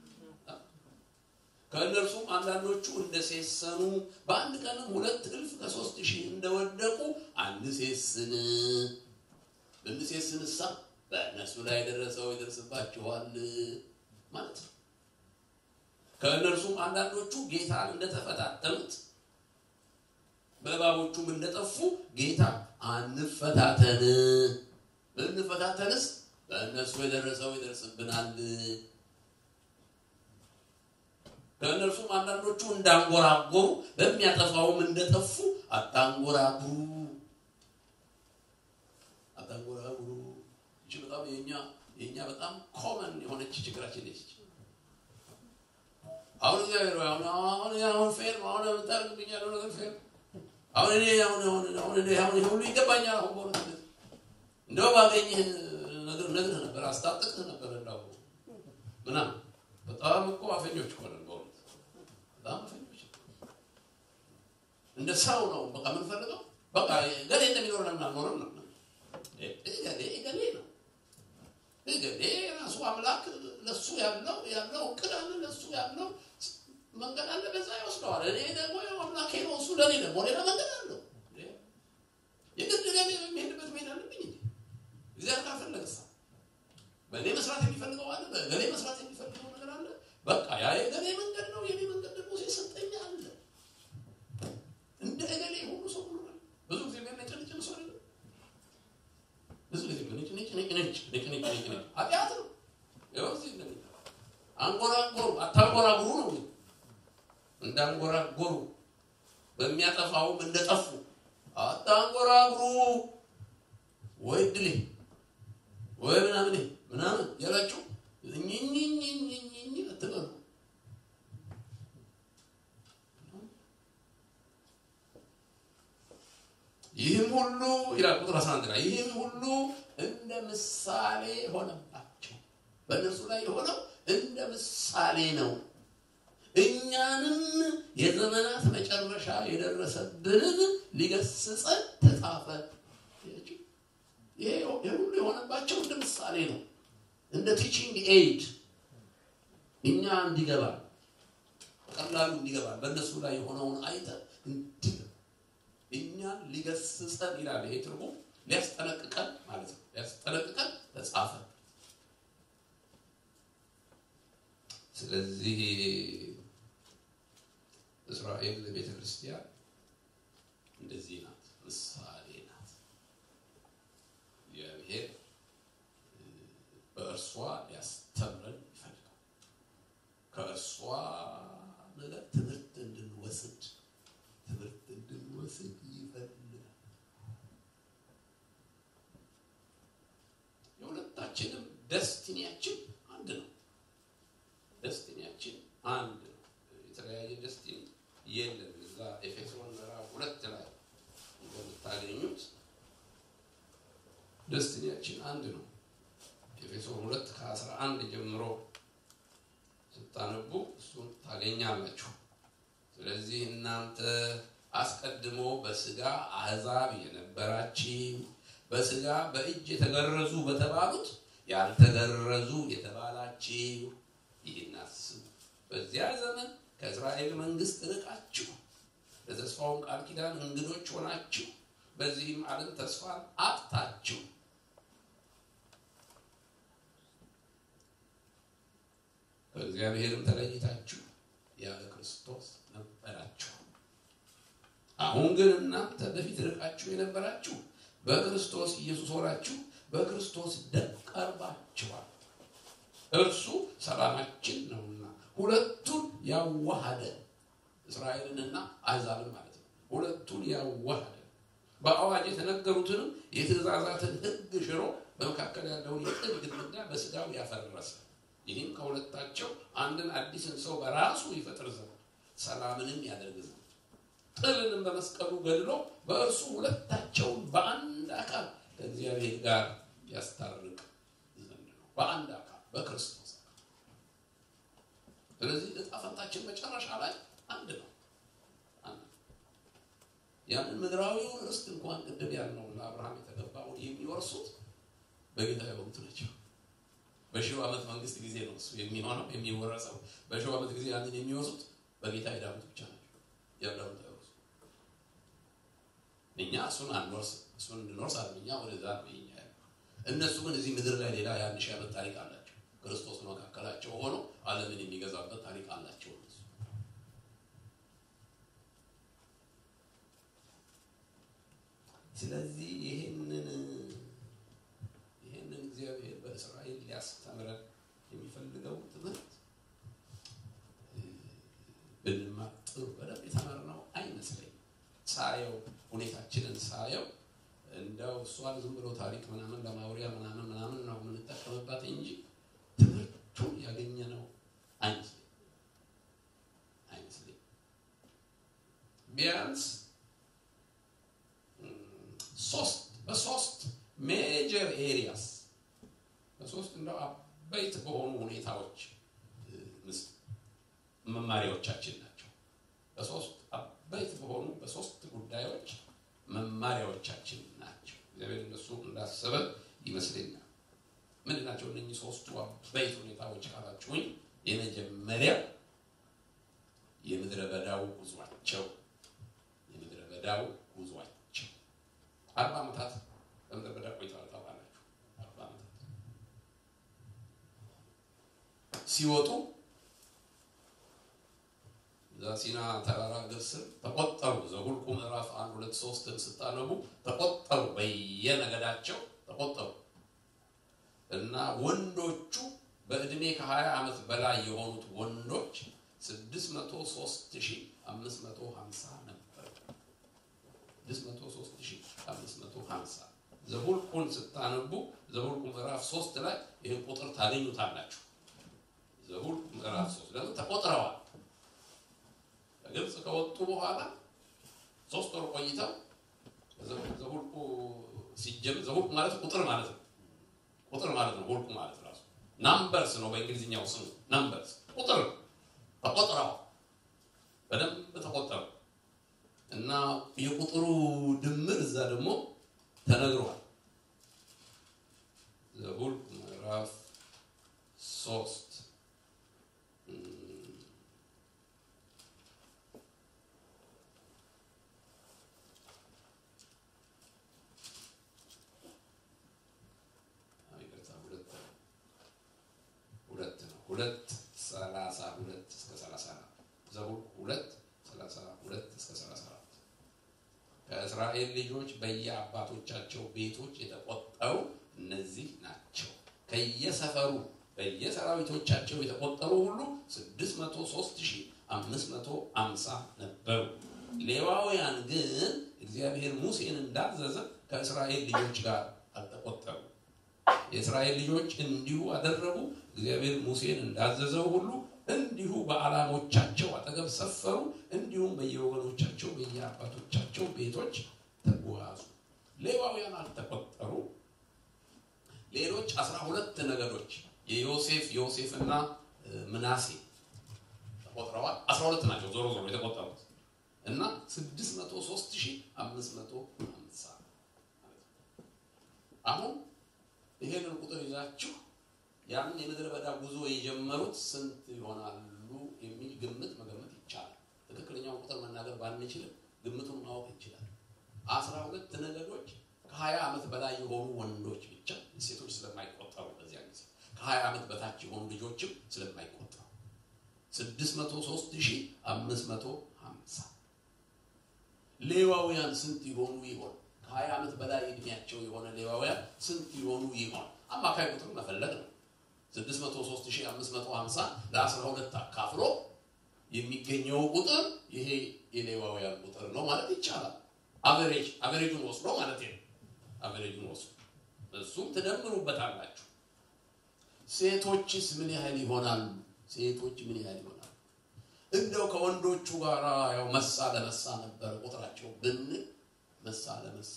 ከእነርሱም አንዳንዶቹ እንደሴሰኑ በአንድ ቀንም ሁለት እልፍ ከሶስት ሺህ እንደወደቁ አንሴስን። ብንሴስንሳ በእነሱ ላይ ደረሰው ይደርስባችኋል ማለት ነው። ከእነርሱም አንዳንዶቹ ጌታን እንደተፈታተኑት በእባቦቹም እንደጠፉ ጌታ አንፈታተን፣ ብንፈታተንስ በእነሱ የደረሰው ይደርስብናል። ከእነርሱም አንዳንዶቹ እንዳንጎራጎሩ በሚያጠፋውም እንደጠፉ አታንጎራጉሩ አታንጎራጉሩ። ይቺ በጣም የኛ የኛ በጣም ኮመን የሆነች ችግራችን ነች። አሁን እግዚአብሔር አሁን አሁን አሁን ፌር አሁን የምታደርግብኝ ያለው ነገር ፌር አሁን እኔ አሁን አሁን አሁን እኔ አሁን ይሄ ሁሉ ይገባኛል። አሁን በእውነት እንደው ባገኝህ ነገር ነግርህ ነበር፣ አስታጥቅህ ነበር እንዳው ምናምን በጣም እኮ አፈኞች እኮ ነን በእውነት በጣም አፈኞች። እንደ ሰው ነው በቃ የምንፈልገው። በቃ ገሌ እንደሚኖር ለምን አልኖርም ነው ገሌ ገሌ ነው ገሌ ራሱ አምላክ ለሱ ያለው ያለው እቅድ አለ ለሱ ያለው መንገድ አለ፣ በዛ ይወስደዋል። እኔ ደግሞ ያው አምላኬ ነው፣ እሱ ለእኔ ደግሞ ሌላ መንገድ አለው። የግድ ገሌ የሚሄድበት መሄድ አለብኝ እንዴ? እግዚአብሔር ካልፈለገሳ በእኔ መስራት የሚፈልገው አለ፣ በገሌ መስራት የሚፈልገው ነገር አለ። በቃ ያ የገሌ መንገድ ነው፣ የኔ መንገድ ደግሞ ሲሰጠኝ አለ። እንደ ገሌ ሁሉ ሰው ሆኗል። ብዙ ጊዜ የሚያነጨንጭ ሰው አለ። ብዙ ጊዜ ነጭ ነጭ ነጭ ነጭ ነጭ ነጭ ነጭ ነጭ ኃጢአት ነው። ይኸው እዚህ እንደሚ አንጎራጎሩ አታንጎራጉሩ ነው እንዳንጎራጎሩ በሚያጠፋውም እንደጠፉ አታንጎራጉሩ ወይ ድሌ ወይ ምናምን ምናምን ያላችሁ እኝኝኝኝኝ አትበሉ። ይህም ሁሉ ይላል ቁጥር 11 ላይ ይህም ሁሉ እንደ ምሳሌ ሆነባቸው። በእነርሱ ላይ የሆነው እንደ ምሳሌ ነው። እኛንም የዘመናት መጨረሻ የደረሰብንን ሊገስጸን ተጻፈ። ይሄ ሁሉ የሆነባቸው እንደ ምሳሌ ነው፣ እንደ ቲቺንግ ኤድ እኛ እንዲገባ ቀላሉ እንዲገባ በእነሱ ላይ የሆነውን አይተ እንዲገባ እኛን ሊገስጸን ይላል። ይሄ ትርጉም ሊያስጠነቅቀን ማለት ነው። ሊያስጠነቅቀን ተጻፈ። ስለዚህ እስራኤል ቤተ ክርስቲያን እንደዚህ ናት፣ ምሳሌ ናት። እግዚአብሔር በእርሷ ሊያስተምረን ይፈልጋል። ከእርሷ ነገር ትምህርት እንድንወስድ ትምህርት እንድንወስድ ይፈልጋል። የሁለታችንም ደስቲኒያችን አንድ ነው። ደስቲኒያችን አንድ ነው። የተለያየ ደስቲኒ የለም። እዛ ኤፌሶን ምዕራፍ ሁለት ላይ እንደምታገኙት ደስቲኒያችን አንድ ነው። ኤፌሶን ሁለት ከአስራ አንድ ጀምሮ ስታነቡ እሱን ታገኛላችሁ። ስለዚህ እናንተ አስቀድሞ በስጋ አሕዛብ የነበራችሁ በስጋ በእጅ የተገረዙ በተባሉት ያልተገረዙ የተባላችሁ ይህን አስቡ። በዚያ ዘመን ከእስራኤል መንግስት ርቃችሁ ለተስፋውን ቃል ኪዳን እንግዶች ሆናችሁ በዚህም ዓለም ተስፋን አጥታችሁ ከእግዚአብሔርም ተለይታችሁ ያለ ክርስቶስ ነበራችሁ። አሁን ግን እናንተ በፊት ርቃችሁ የነበራችሁ በክርስቶስ ኢየሱስ ሆናችሁ በክርስቶስ ደም ቀርባችኋል። እርሱ ሰላማችን ነውና ሁለቱን ያዋሃደ እስራኤልንና አሕዛብን ማለት ነው። ሁለቱን ያዋሃደ በአዋጅ የተነገሩትንም የትእዛዛትን ሕግ ሽሮ በመካከል ያለውን የጥል ግድግዳ በስጋው ያፈረሰ ይህም ከሁለታቸው አንድን አዲስን ሰው በራሱ ይፈጥር ዘንድ ሰላምንም ያደርግ ዘንድ ጥልንም በመስቀሉ ገድሎ በእርሱ ሁለታቸውን በአንድ አካል ከእግዚአብሔር ጋር ያስታርቅ ዘንድ ነው። በአንድ አካል በክርስቶስ አካል። ስለዚህ ዕጣ ፈንታችን መጨረሻ ላይ አንድ ነው። አንድ ነው። ያንን ምድራዊውን ርስት እንኳን ቅድም ያልነው ለአብርሃም የተገባውን የሚወርሱት በጌታ የሆኑት ናቸው። በሺው ዓመት መንግስት ጊዜ ነው እሱ የሚሆነው የሚወረሰው። በሺው ዓመት ጊዜ ያንን የሚወርሱት በጌታ የዳኑት ብቻ ናቸው። ያዳኑት አይወርሱ። እኛ እሱን አንወርስ እሱን እንድንወርስ አለ እኛ ወደዛ ነው ይኛ እነሱ ግን እዚህ ምድር ላይ ሌላ የአንድ ሺህ ዓመት ታሪክ አላቸው። ክርስቶስ መካከላቸው ሆኖ ዓለምን የሚገዛበት ታሪክ አላቸው እነሱ። ስለዚህ ይህንን ይህንን እግዚአብሔር በእስራኤል ሊያስተምረን የሚፈልገው ትምህርት ብንማር ጥሩ በደንብ የተማርነው አይመስለኝም። ሳየው ሁኔታችንን ሳየው እንደው እሷን ዝም ብሎ ታሪክ ምናምን ለማውሪያ ምናምን ምናምን ነው የምንጠቀምባት እንጂ ትምህርቱን ያገኘነው አይመስለኝም አይመስለኝም። ቢያንስ ሶስት በሶስት ሜጀር ኤሪያስ በሶስት እንደው አበይት በሆኑ ሁኔታዎች መማሪያዎቻችን ናቸው። በሶስት አበይት በሆኑ በሶስት ጉዳዮች መማሪያዎቻችን ናቸው። እግዚአብሔር እነሱ እንዳሰበ ይመስለኛል። ምንድን ናቸው እነኚህ ሶስቱ አበይት ሁኔታዎች ካላችሁኝ፣ የመጀመሪያው የምድረ በዳው ጉዟቸው የምድረ በዳው ጉዟቸው አርባ ዓመታት በምድረ በዳ ቆይተዋል። ታውቃላችሁ፣ አርባ ዓመታት ሲወጡ እዛ ሲና ተራራ ግር ስር ተቆጠሩ። ዘኍልቍ ምዕራፍ አንድ ሁለት ሶስትን ስታነቡ ተቆጠሩ፣ በየነገዳቸው ተቆጠሩ እና ወንዶቹ በዕድሜ ከ20 ዓመት በላይ የሆኑት ወንዶች 603550 ነበር። 603550 ዘኍልቍን ስታነቡ ዘኍልቍ ምዕራፍ ሶስት ላይ ይህን ቁጥር ታገኙታላችሁ። ዘኍልቍ ምዕራፍ ሶስት ለምን ተቆጥረዋል? ከግብፅ ከወጡ በኋላ ሶስት ወር ቆይተው ዘኍልቍ ሲጀምር ዘኍልቍ ማለት ቁጥር ማለት ነው። ቁጥር ማለት ነው። ሁልቁ ማለት ራሱ ናምበርስ ነው። በእንግሊዝኛው ስሙ ናምበርስ ቁጥር ተቆጥረው በደንብ ተቆጠሩ እና የቁጥሩ ድምር እዛ ደግሞ ተነግሯል። ዘኍልቍ ምዕራፍ ሶስት ሁለት ነው። ሁለት ሰላሳ ሁለት እስከ ሰላሳ አራት ዘኍልቍ ሁለት ሰላሳ ሁለት እስከ ሰላሳ አራት ከእስራኤል ልጆች በየአባቶቻቸው ቤቶች የተቆጠሩ እነዚህ ናቸው። ከየሰፈሩ በየሰራዊቶቻቸው የተቆጠሩ ሁሉ ስድስት መቶ ሦስት ሺህ አምስት መቶ አምሳ ነበሩ። ሌዋውያን ግን እግዚአብሔር ሙሴን እንዳዘዘ ከእስራኤል ልጆች ጋር አልተቆጠሩ። የእስራኤል ልጆች እንዲሁ አደረጉ። እግዚአብሔር ሙሴን እንዳዘዘው ሁሉ እንዲሁ በዓላሞቻቸው አጠገብ ሰፈሩ። እንዲሁም በየወገኖቻቸው በየአባቶቻቸው ቤቶች ተጓዙ። ሌዋውያን አልተቆጠሩ። ሌሎች አስራ ሁለት ነገዶች የዮሴፍ ዮሴፍና ምናሴ ቆጥረዋል። አስራ ሁለት ናቸው ዞሮ ዞሮ የተቆጠሩት እና ስድስት መቶ ሶስት ሺህ አምስት መቶ ሃምሳ አሁን ይሄንን ቁጥር ይዛችሁ ያን የምድረ በዳ ጉዞ የጀመሩት ስንት ይሆናሉ የሚል ግምት መገመት ይቻላል። ትክክለኛውን ቁጥር መናገር ባንችልም ግምቱን ማወቅ እንችላለን። አስራ ሁለት ነገዶች ከሀያ ዓመት በላይ የሆኑ ወንዶች ብቻ ሴቶች ስለማይቆጠሩ በዚያ ጊዜ ከሀያ ዓመት በታች የሆኑ ልጆችም ስለማይቆጠሩ ስድስት መቶ ሶስት ሺህ አምስት መቶ ሀምሳ ሌዋውያን ስንት ይሆኑ ይሆን? ከሀያ ዓመት በላይ እድሜያቸው የሆነ ሌዋውያን ስንት ይሆኑ ይሆን? አማካይ ቁጥር መፈለግ ነው። 603550 ለ12 አካፍሎ የሚገኘው ቁጥር ይሄ የሌዋውያን ቁጥር ነው ማለት ይቻላል። አቨሬጅ አቨሬጁን ወስዶ ማለት ነው። አቨሬጁን ወስዶ እሱም ትደምሩበታላችሁ። ሴቶችስ ምን ያህል ይሆናሉ? ሴቶች ምን ያህል ይሆናሉ? እንደው ከወንዶቹ ጋር ያው መሳ ለመሳ ነበረ ቁጥራቸው ብንል መሳ ለመሳ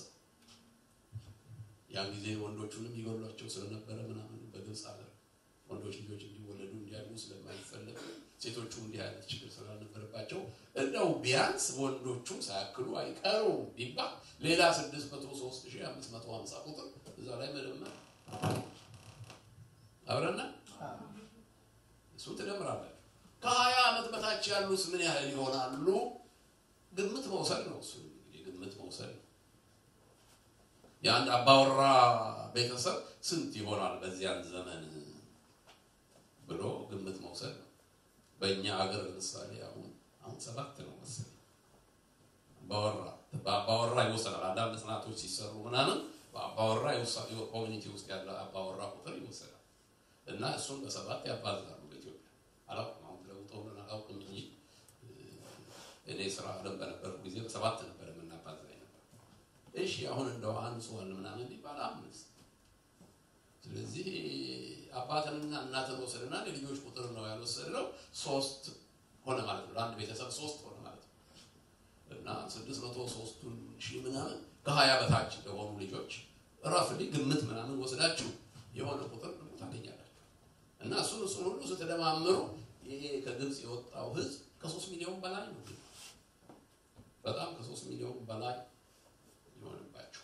ያን ጊዜ ወንዶቹንም ይገሏቸው ስለነበረ ምናምን በግብፅ ሀገር ወንዶች ልጆች እንዲወለዱ እንዲያድጉ ስለማይፈለግ ሴቶቹ እንዲህ አይነት ችግር ስላልነበረባቸው እንደው ቢያንስ ወንዶቹ ሳያክሉ አይቀሩም ቢባል ሌላ 603550 ቁጥር እዛ ላይ መደመር አብረና እሱ ትደምራላችሁ። ከሀያ ዓመት በታች ያሉት ምን ያህል ይሆናሉ? ግምት መውሰድ ነው። እሱ እንግዲህ ግምት መውሰድ ነው። የአንድ አባወራ ቤተሰብ ስንት ይሆናል በዚያን ዘመን ብሎ ግምት መውሰድ ነው። በእኛ ሀገር ለምሳሌ አሁን አሁን ሰባት ነው መሰለኝ አባወራ በአባወራ ይወሰናል። አንዳንድ ጥናቶች ሲሰሩ ምናምን በአባወራ ኮሚኒቲ ውስጥ ያለ አባወራ ቁጥር ይወሰናል እና እሱን በሰባት ያባዛሉ። በኢትዮጵያ አላውቅም፣ አሁን ለውጠው አላውቅም እንጂ እኔ ስራ አለም በነበርኩ ጊዜ በሰባት ነበር የምናባዛ ነበር። እሺ አሁን እንደው አንሷል ምናምን ቢባል አምስት ስለዚህ አባትንና እናትን ወሰድና የልጆች ቁጥር ነው ያልወሰድነው ሶስት ሆነ ማለት ነው። ለአንድ ቤተሰብ ሶስት ሆነ ማለት ነው እና ስድስት መቶ ሶስቱን ሺህ ምናምን ከሀያ በታች ለሆኑ ልጆች ራፍሊ ግምት ምናምን ወስዳችሁ የሆነ ቁጥር ታገኛላችሁ እና እሱን እሱን ሁሉ ስትደማምሩ ይሄ ከግብፅ የወጣው ህዝብ ከሶስት ሚሊዮን በላይ ነው። በጣም ከሶስት ሚሊዮን በላይ ይሆንባቸው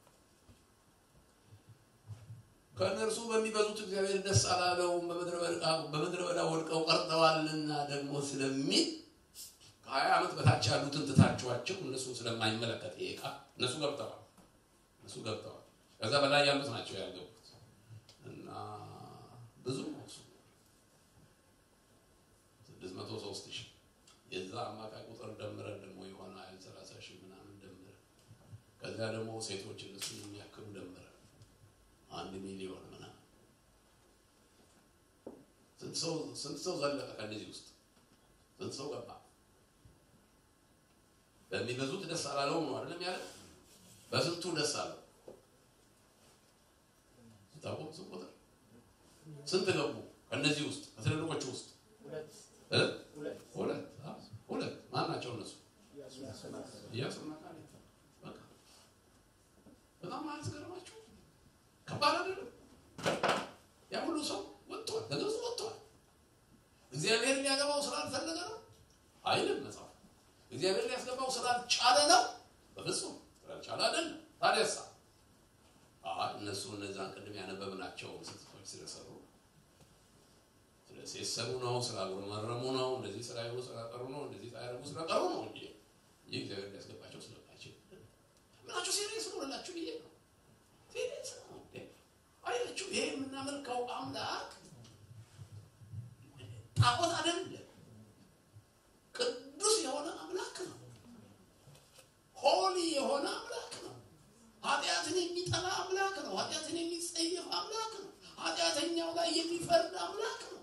ከእነርሱ በሚበዙት እግዚአብሔር ደስ አላለውም፣ በምድረ በዳ ወድቀው ቀርተዋልና ደግሞ ስለሚል ከሀያ ዓመት በታች ያሉትን ትታችኋቸው እነሱ ስለማይመለከት ይሄ ቃል እነሱ ገብተዋል እነሱ ገብተዋል። ከዛ በላይ ያሉት ናቸው ያልገቡት እና ብዙ ነው እሱ ስድስት መቶ ሶስት ሺህ የዛ አማካይ ቁጥር ደምረን ደግሞ የሆነ ሀይል ሰላሳ ሺህ ምናምን ደምረን ከዚያ ደግሞ ሴቶች እነሱ የሚያክሉ ደምረን አንድ ሚሊዮን ምናምን ስንት ሰው ዘለቀ? ከእነዚህ ውስጥ ስንት ሰው ገባ? በሚበዙት ደስ አላለውም ነው አይደለም ያለ። በስንቱ ደስ አለው? ታውቁ ስንት ቁጥር ስንት ገቡ? ከእነዚህ ውስጥ ከትልልቆቹ ውስጥ ሁለት ሁለት ማን ናቸው እነሱ? ኢያሱና ካሌብ። በቃ በጣም አያስገርማችሁ? ከባድ አይደለም? ያ ሁሉ ሰው ወጥቷል፣ ከግብፅ ወጥቷል። እግዚአብሔር ሊያገባው ስላልፈለገ ነው አይልም መጽሐፍ። እግዚአብሔር ሊያስገባው ስላልቻለ ነው በፍጹም ስላልቻለ አይደለም። ታዲያሳ እነሱ እነዛን ቅድም ያነበብናቸው ስህተቶች ስለሰሩ ስለሴሰሩ ነው፣ ስላጉረመረሙ ነው፣ እንደዚህ ስላይሉ ስለቀሩ ነው፣ እንደዚህ ሳያደርጉ ስለቀሩ ነው እንጂ ይህ እግዚአብሔር ሊያስገባቸው ስለማይችል ምናቸው ሲሪየስ ነው ላችሁ ብዬ ነው ሲሪየስ ነው አያችሁ። ይሄ የምናመልከው አምላክ ጣዖት አይደለም፣ ቅዱስ የሆነ አምላክ ነው። ሆሊ የሆነ አምላክ ነው። ኃጢአትን የሚጠላ አምላክ ነው። ኃጢአትን የሚጸየፍ አምላክ ነው። ኃጢአተኛው ላይ የሚፈርድ አምላክ ነው።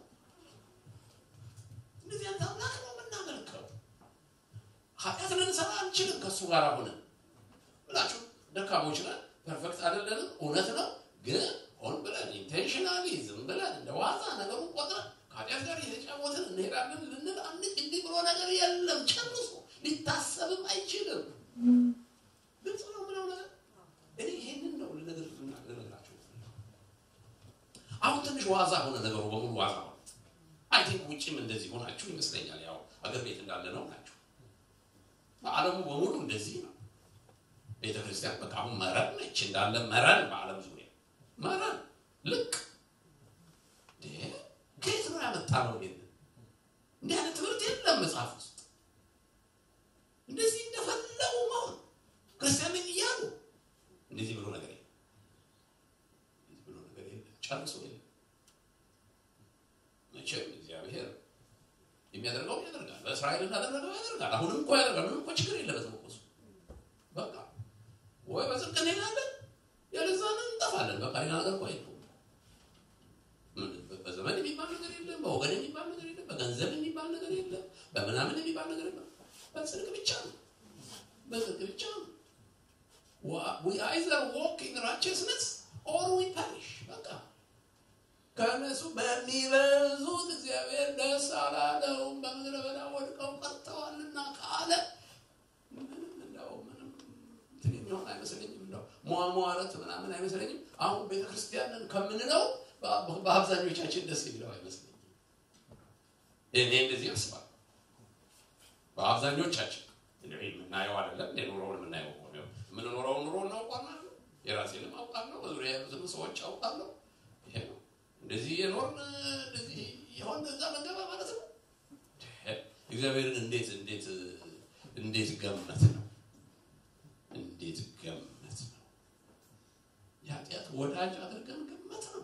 እንደዚህ አይነት አምላክ ነው የምናመልከው። ኃጢአት ልንሰራ አንችልም ከእሱ ጋር ሆነን ብላችሁ ደካሞች ነን፣ ፐርፌክት አይደለንም፣ እውነት ነው። ግን ሆን ብለን ኢንቴንሽናሊ ዝም ብለን እንደ ዋዛ ነገሩን ቆጥረን ከኃጢአት ጋር እየተጫወትን እንሄዳለን ልንል አንድ እንዲህ ብሎ ነገር የለም። ጨርሶ ሊታሰብም አይችልም። ግልጽ ነው ምለው ነገር እኔ ይሄንን ነው ልነግር ልነግራቸው አሁን ትንሽ ዋዛ ሆነ ነገሩ በሙሉ ዋዛ ሆነ። አይ ቲንክ ውጭ ውጭም እንደዚህ ሆናችሁ ይመስለኛል። ያው አገር ቤት እንዳለ ነው ናችሁ። በዓለሙ በሙሉ እንደዚህ ነው። ቤተ ክርስቲያን በቃ አሁን መረን ነች እንዳለ መረን፣ በዓለም ዙሪያ መረን ልቅ ከየት ነው ያመጣ ነው? እንዲህ አይነት ትምህርት የለም መጽሐፍ ውስጥ እንደዚህ እንደፈለጉ መሆን ክርስቲያን ነኝ እያሉ እንደዚህ ብሎ ነገር የለም። እንደዚህ ብሎ ነገር የለም፣ ጨርሶ የለም። መቼም እግዚአብሔር የሚያደርገው ያደርጋል። በእስራኤል እንዳደረገው ያደርጋል። አሁንም እኮ ያደርጋል። ምንም እኮ ችግር የለበትም እኮ እሱ። በቃ ወይ በጽድቅ እንሄዳለን፣ ያለዛ እንጠፋለን። በቃ ሌላ ነገር እኮ የለውም። በዘመን የሚባል ነገር የለም። በወገን የሚባል ነገር የለም። በገንዘብ የሚባል ነገር የለም። በምናምን የሚባል ነገር የለም። በጽድቅ ብቻ ነው። በጽድቅ ብቻ ነው። we either walk in righteousness or we perish በቃ ከእነሱ በሚበዙት እግዚአብሔር ደስ አላለውም፣ በምድረ በዳ ወድቀው ቀርተዋልና ካለ ምንም እንደው ምንም እንትን የሚሆን አይመስለኝም። እንደው ሟሟረት ምናምን አይመስለኝም። አሁን ቤተክርስቲያንን ከምንለው በአብዛኞቻችን ደስ የሚለው አይመስለኝም። እኔ እንደዚህ አስባለሁ። በአብዛኞቻችን የምናየው አይደለም ኑሮውን የምናየው የምንኖረው ኑሮ እናውቃለን። የራሴንም አውቃለሁ፣ በዙሪያ ያሉትን ሰዎች አውቃለሁ። ይሄ ነው እንደዚህ የኖርን እንደዚህ የሆን እዛ መንገባ ማለት ነው። እግዚአብሔርን እንዴት እንዴት እንዴት ገመት ነው እንዴት ገመት ነው የኃጢአት ወዳጅ አድርገን ገመት ነው።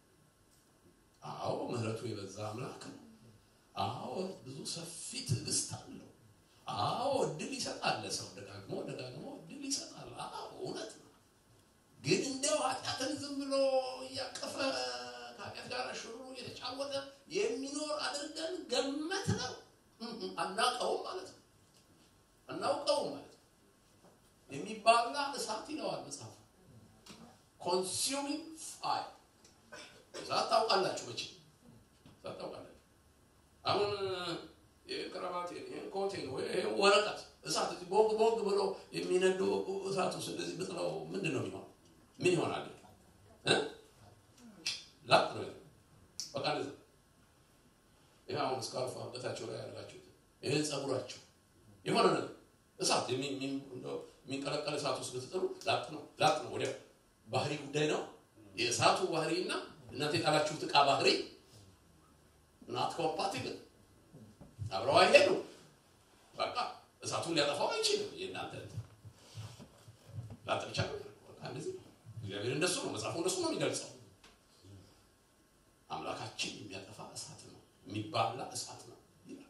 አዎ ምሕረቱ የበዛ አምላክ ነው። አዎ ብዙ ሰፊ ትዕግስት አለው። አዎ እድል ይሰጣል ለሰው ደጋግሞ ደጋግሞ እድል ይሰጣል። አዎ እውነት ነው። ግን እንደው ኃጢአትን ዝም ብሎ እያቀፈ ከኃጢአት ጋር ሽሩ እየተጫወተ የሚኖር አድርገን ገመት ነው። አናውቀውም ማለት ነው። አናውቀውም ማለት ነው። የሚባላ እሳት ይለዋል መጽሐፍ። ኮንሱሚንግ ፋይር እሳት ታውቃላችሁ መቼ እሳት ታውቃላችሁ። አሁን የቅረባቴን ይህን ኮቴን ወይ ይሄን ወረቀት እሳት ቦግ ቦግ ብሎ የሚነዱ እሳት ውስጥ እንደዚህ ብጥለው ምንድን ነው የሚሆነው? ምን ይሆናል? ላጥ ነው በቃ እንደዛ። ይህ አሁን እስካርፍ አንገታቸው ላይ ያደርጋችሁት ይህን ጸጉራቸው የሆነ ነገር እሳት የሚንቀለቀል እሳት ውስጥ ብትጥሉ ላጥ ነው ላጥ ነው። ወዲያ ባህሪ ጉዳይ ነው። የእሳቱ ባህሪ እና እናንተ የጣላችሁት ዕቃ ባህሪ ናት ኮምፓቲብል አብረው አይሄዱ። በቃ እሳቱን ሊያጠፋው አይችልም። የእናንተ ላጥ ብቻ ነው። በቃ እንደዚህ እግዚአብሔር እንደሱ ነው። መጽሐፉ እንደሱ ነው የሚገልጸው። አምላካችን የሚያጠፋ እሳት ነው፣ የሚባላ እሳት ነው ይላል።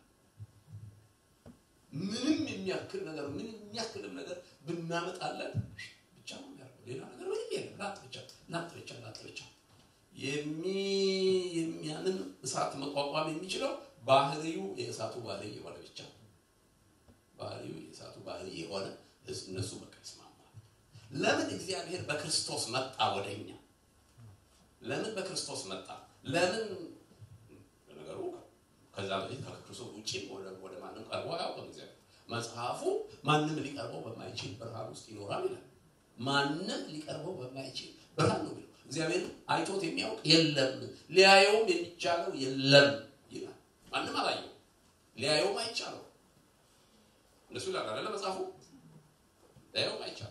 ምንም የሚያክል ነገር ምንም የሚያክልም ነገር ብናመጣለን ብቻ ነው የሚያደርገው። ሌላ ነገር ምንም የለም። ላጥ ብቻ ላጥ ብቻ ላጥ ብቻ የሚ የሚያንን እሳት መቋቋም የሚችለው ባህሪው የእሳቱ ባህሪ የሆነ ብቻ ባህሪው የእሳቱ ባህሪ የሆነ እነሱ በቃ ይስማማል። ለምን እግዚአብሔር በክርስቶስ መጣ ወደኛ? ለምን በክርስቶስ መጣ? ለምን ነገሩ ከዛ በፊት ከክርስቶስ ውጭ ወደ ማንም ቀርቦ አያውቅም። እግዚአብሔር መጽሐፉ ማንም ሊቀርበው በማይችል ብርሃን ውስጥ ይኖራል ይላል። ማንም ሊቀርበው በማይችል ብርሃን ነው የሚለው። እግዚአብሔር አይቶት የሚያውቅ የለም፣ ሊያየውም የሚቻለው የለም ይላል። ማንም አላየው፣ ሊያየውም አይቻለው። እንደሱ ይላል አይደለ መጽሐፉ። ሊያየውም አይቻለው።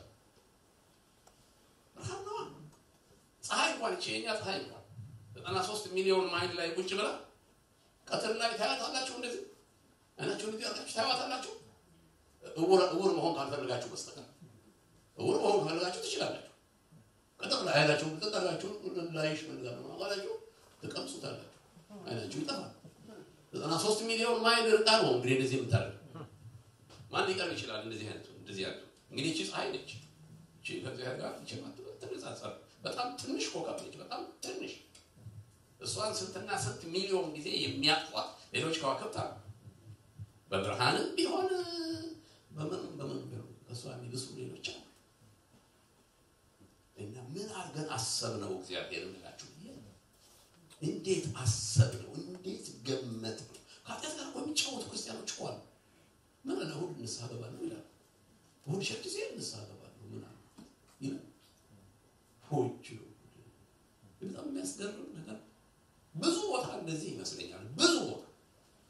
ብርሃን ነዋ። ፀሐይ እንኳን ይቺ የኛ ፀሐይ እንኳን ዘጠና ሶስት ሚሊዮን ማይል ላይ ቁጭ ብላ ቀትር ላይ ታያታላችሁ። እንደዚህ አይናችሁ እንደዚህ አርጋችሁ ታያታላችሁ። እውር እውር መሆን ካልፈልጋችሁ በስተቀር እውር መሆን ካልፈልጋችሁ ትችላላችሁ። ቀጥር ላይ አይናችሁ ቀጥራችሁ ላይሽ መንጋር ነው አላችሁ ትቀምሱታላችሁ። አይናችሁ ይጠፋል። ዘጠና ሶስት ሚሊዮን ማይል ርቃ ነው እንግዲህ እንደዚህ የምታደርገው ማን ሊቀርብ ይችላል? እንደዚህ አይነቱ እንደዚህ ያለው እንግዲህ እቺ ፀሐይ ነች። እቺ ከእግዚአብሔር ጋር እቺ ትነጻጸር በጣም ትንሽ ኮከብ ነች። በጣም ትንሽ እሷን ስንትና ስንት ሚሊዮን ጊዜ የሚያጥፏት ሌሎች ከዋክብት አሉ። በብርሃንም ቢሆን በምን በምን ቢሆን ከእሷ የሚብሱ ሌሎች አሉ። እና ምን አድርገን አሰብነው እግዚአብሔር እንላችሁ እንዴት አሰብነው? እንዴት ገመት ነው? ከኃጢአት ጋር እኮ የሚጫወቱ ክርስቲያኖች እኮ አሉ። ምን አለ እሑድ ንስሐ ገባለሁ ይላል። እሑድ ሸር ጊዜ ንስሐ ገባለሁ ምን አለ ይላል። ሆች በጣም የሚያስገርም ነገር ብዙ ቦታ እንደዚህ ይመስለኛል። ብዙ ቦታ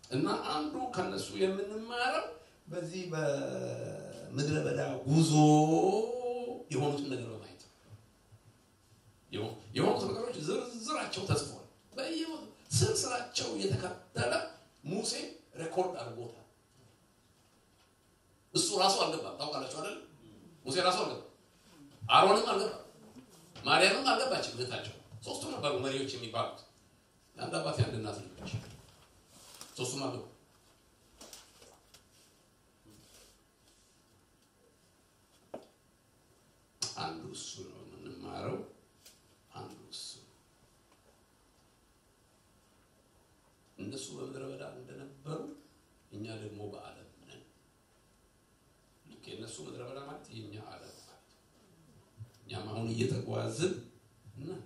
እና አንዱ ከነሱ የምንማረው በዚህ በምድረ በዳ ጉዞ የሆኑትን ነገር በማየት የሆኑት ነገሮች ዝርዝራቸው ተጽፏል። ስር ስራቸው የተከተለ ሙሴ ሬኮርድ አድርጎታል። እሱ ራሱ አልገባም። ታውቃላችሁ አይደል? ሙሴ ራሱ አልገባም። አሮንም አልገባም። ማርያምም አልገባችም። እህታቸው ሶስቱ ነበሩ መሪዎች የሚባሉት የአንድ አባት የአንድ እናት ልጆች ሶስቱም አልገቡ። አንዱ እሱ ነው የምንማረው። አንዱ እሱ እነሱ በምድረ በዳ እንደነበሩ እኛ ደግሞ በዓለም ነን። ልክ የእነሱ ምድረ በዳ ማለት የእኛ ዓለም ማለት እኛም አሁን እየተጓዝን ነን።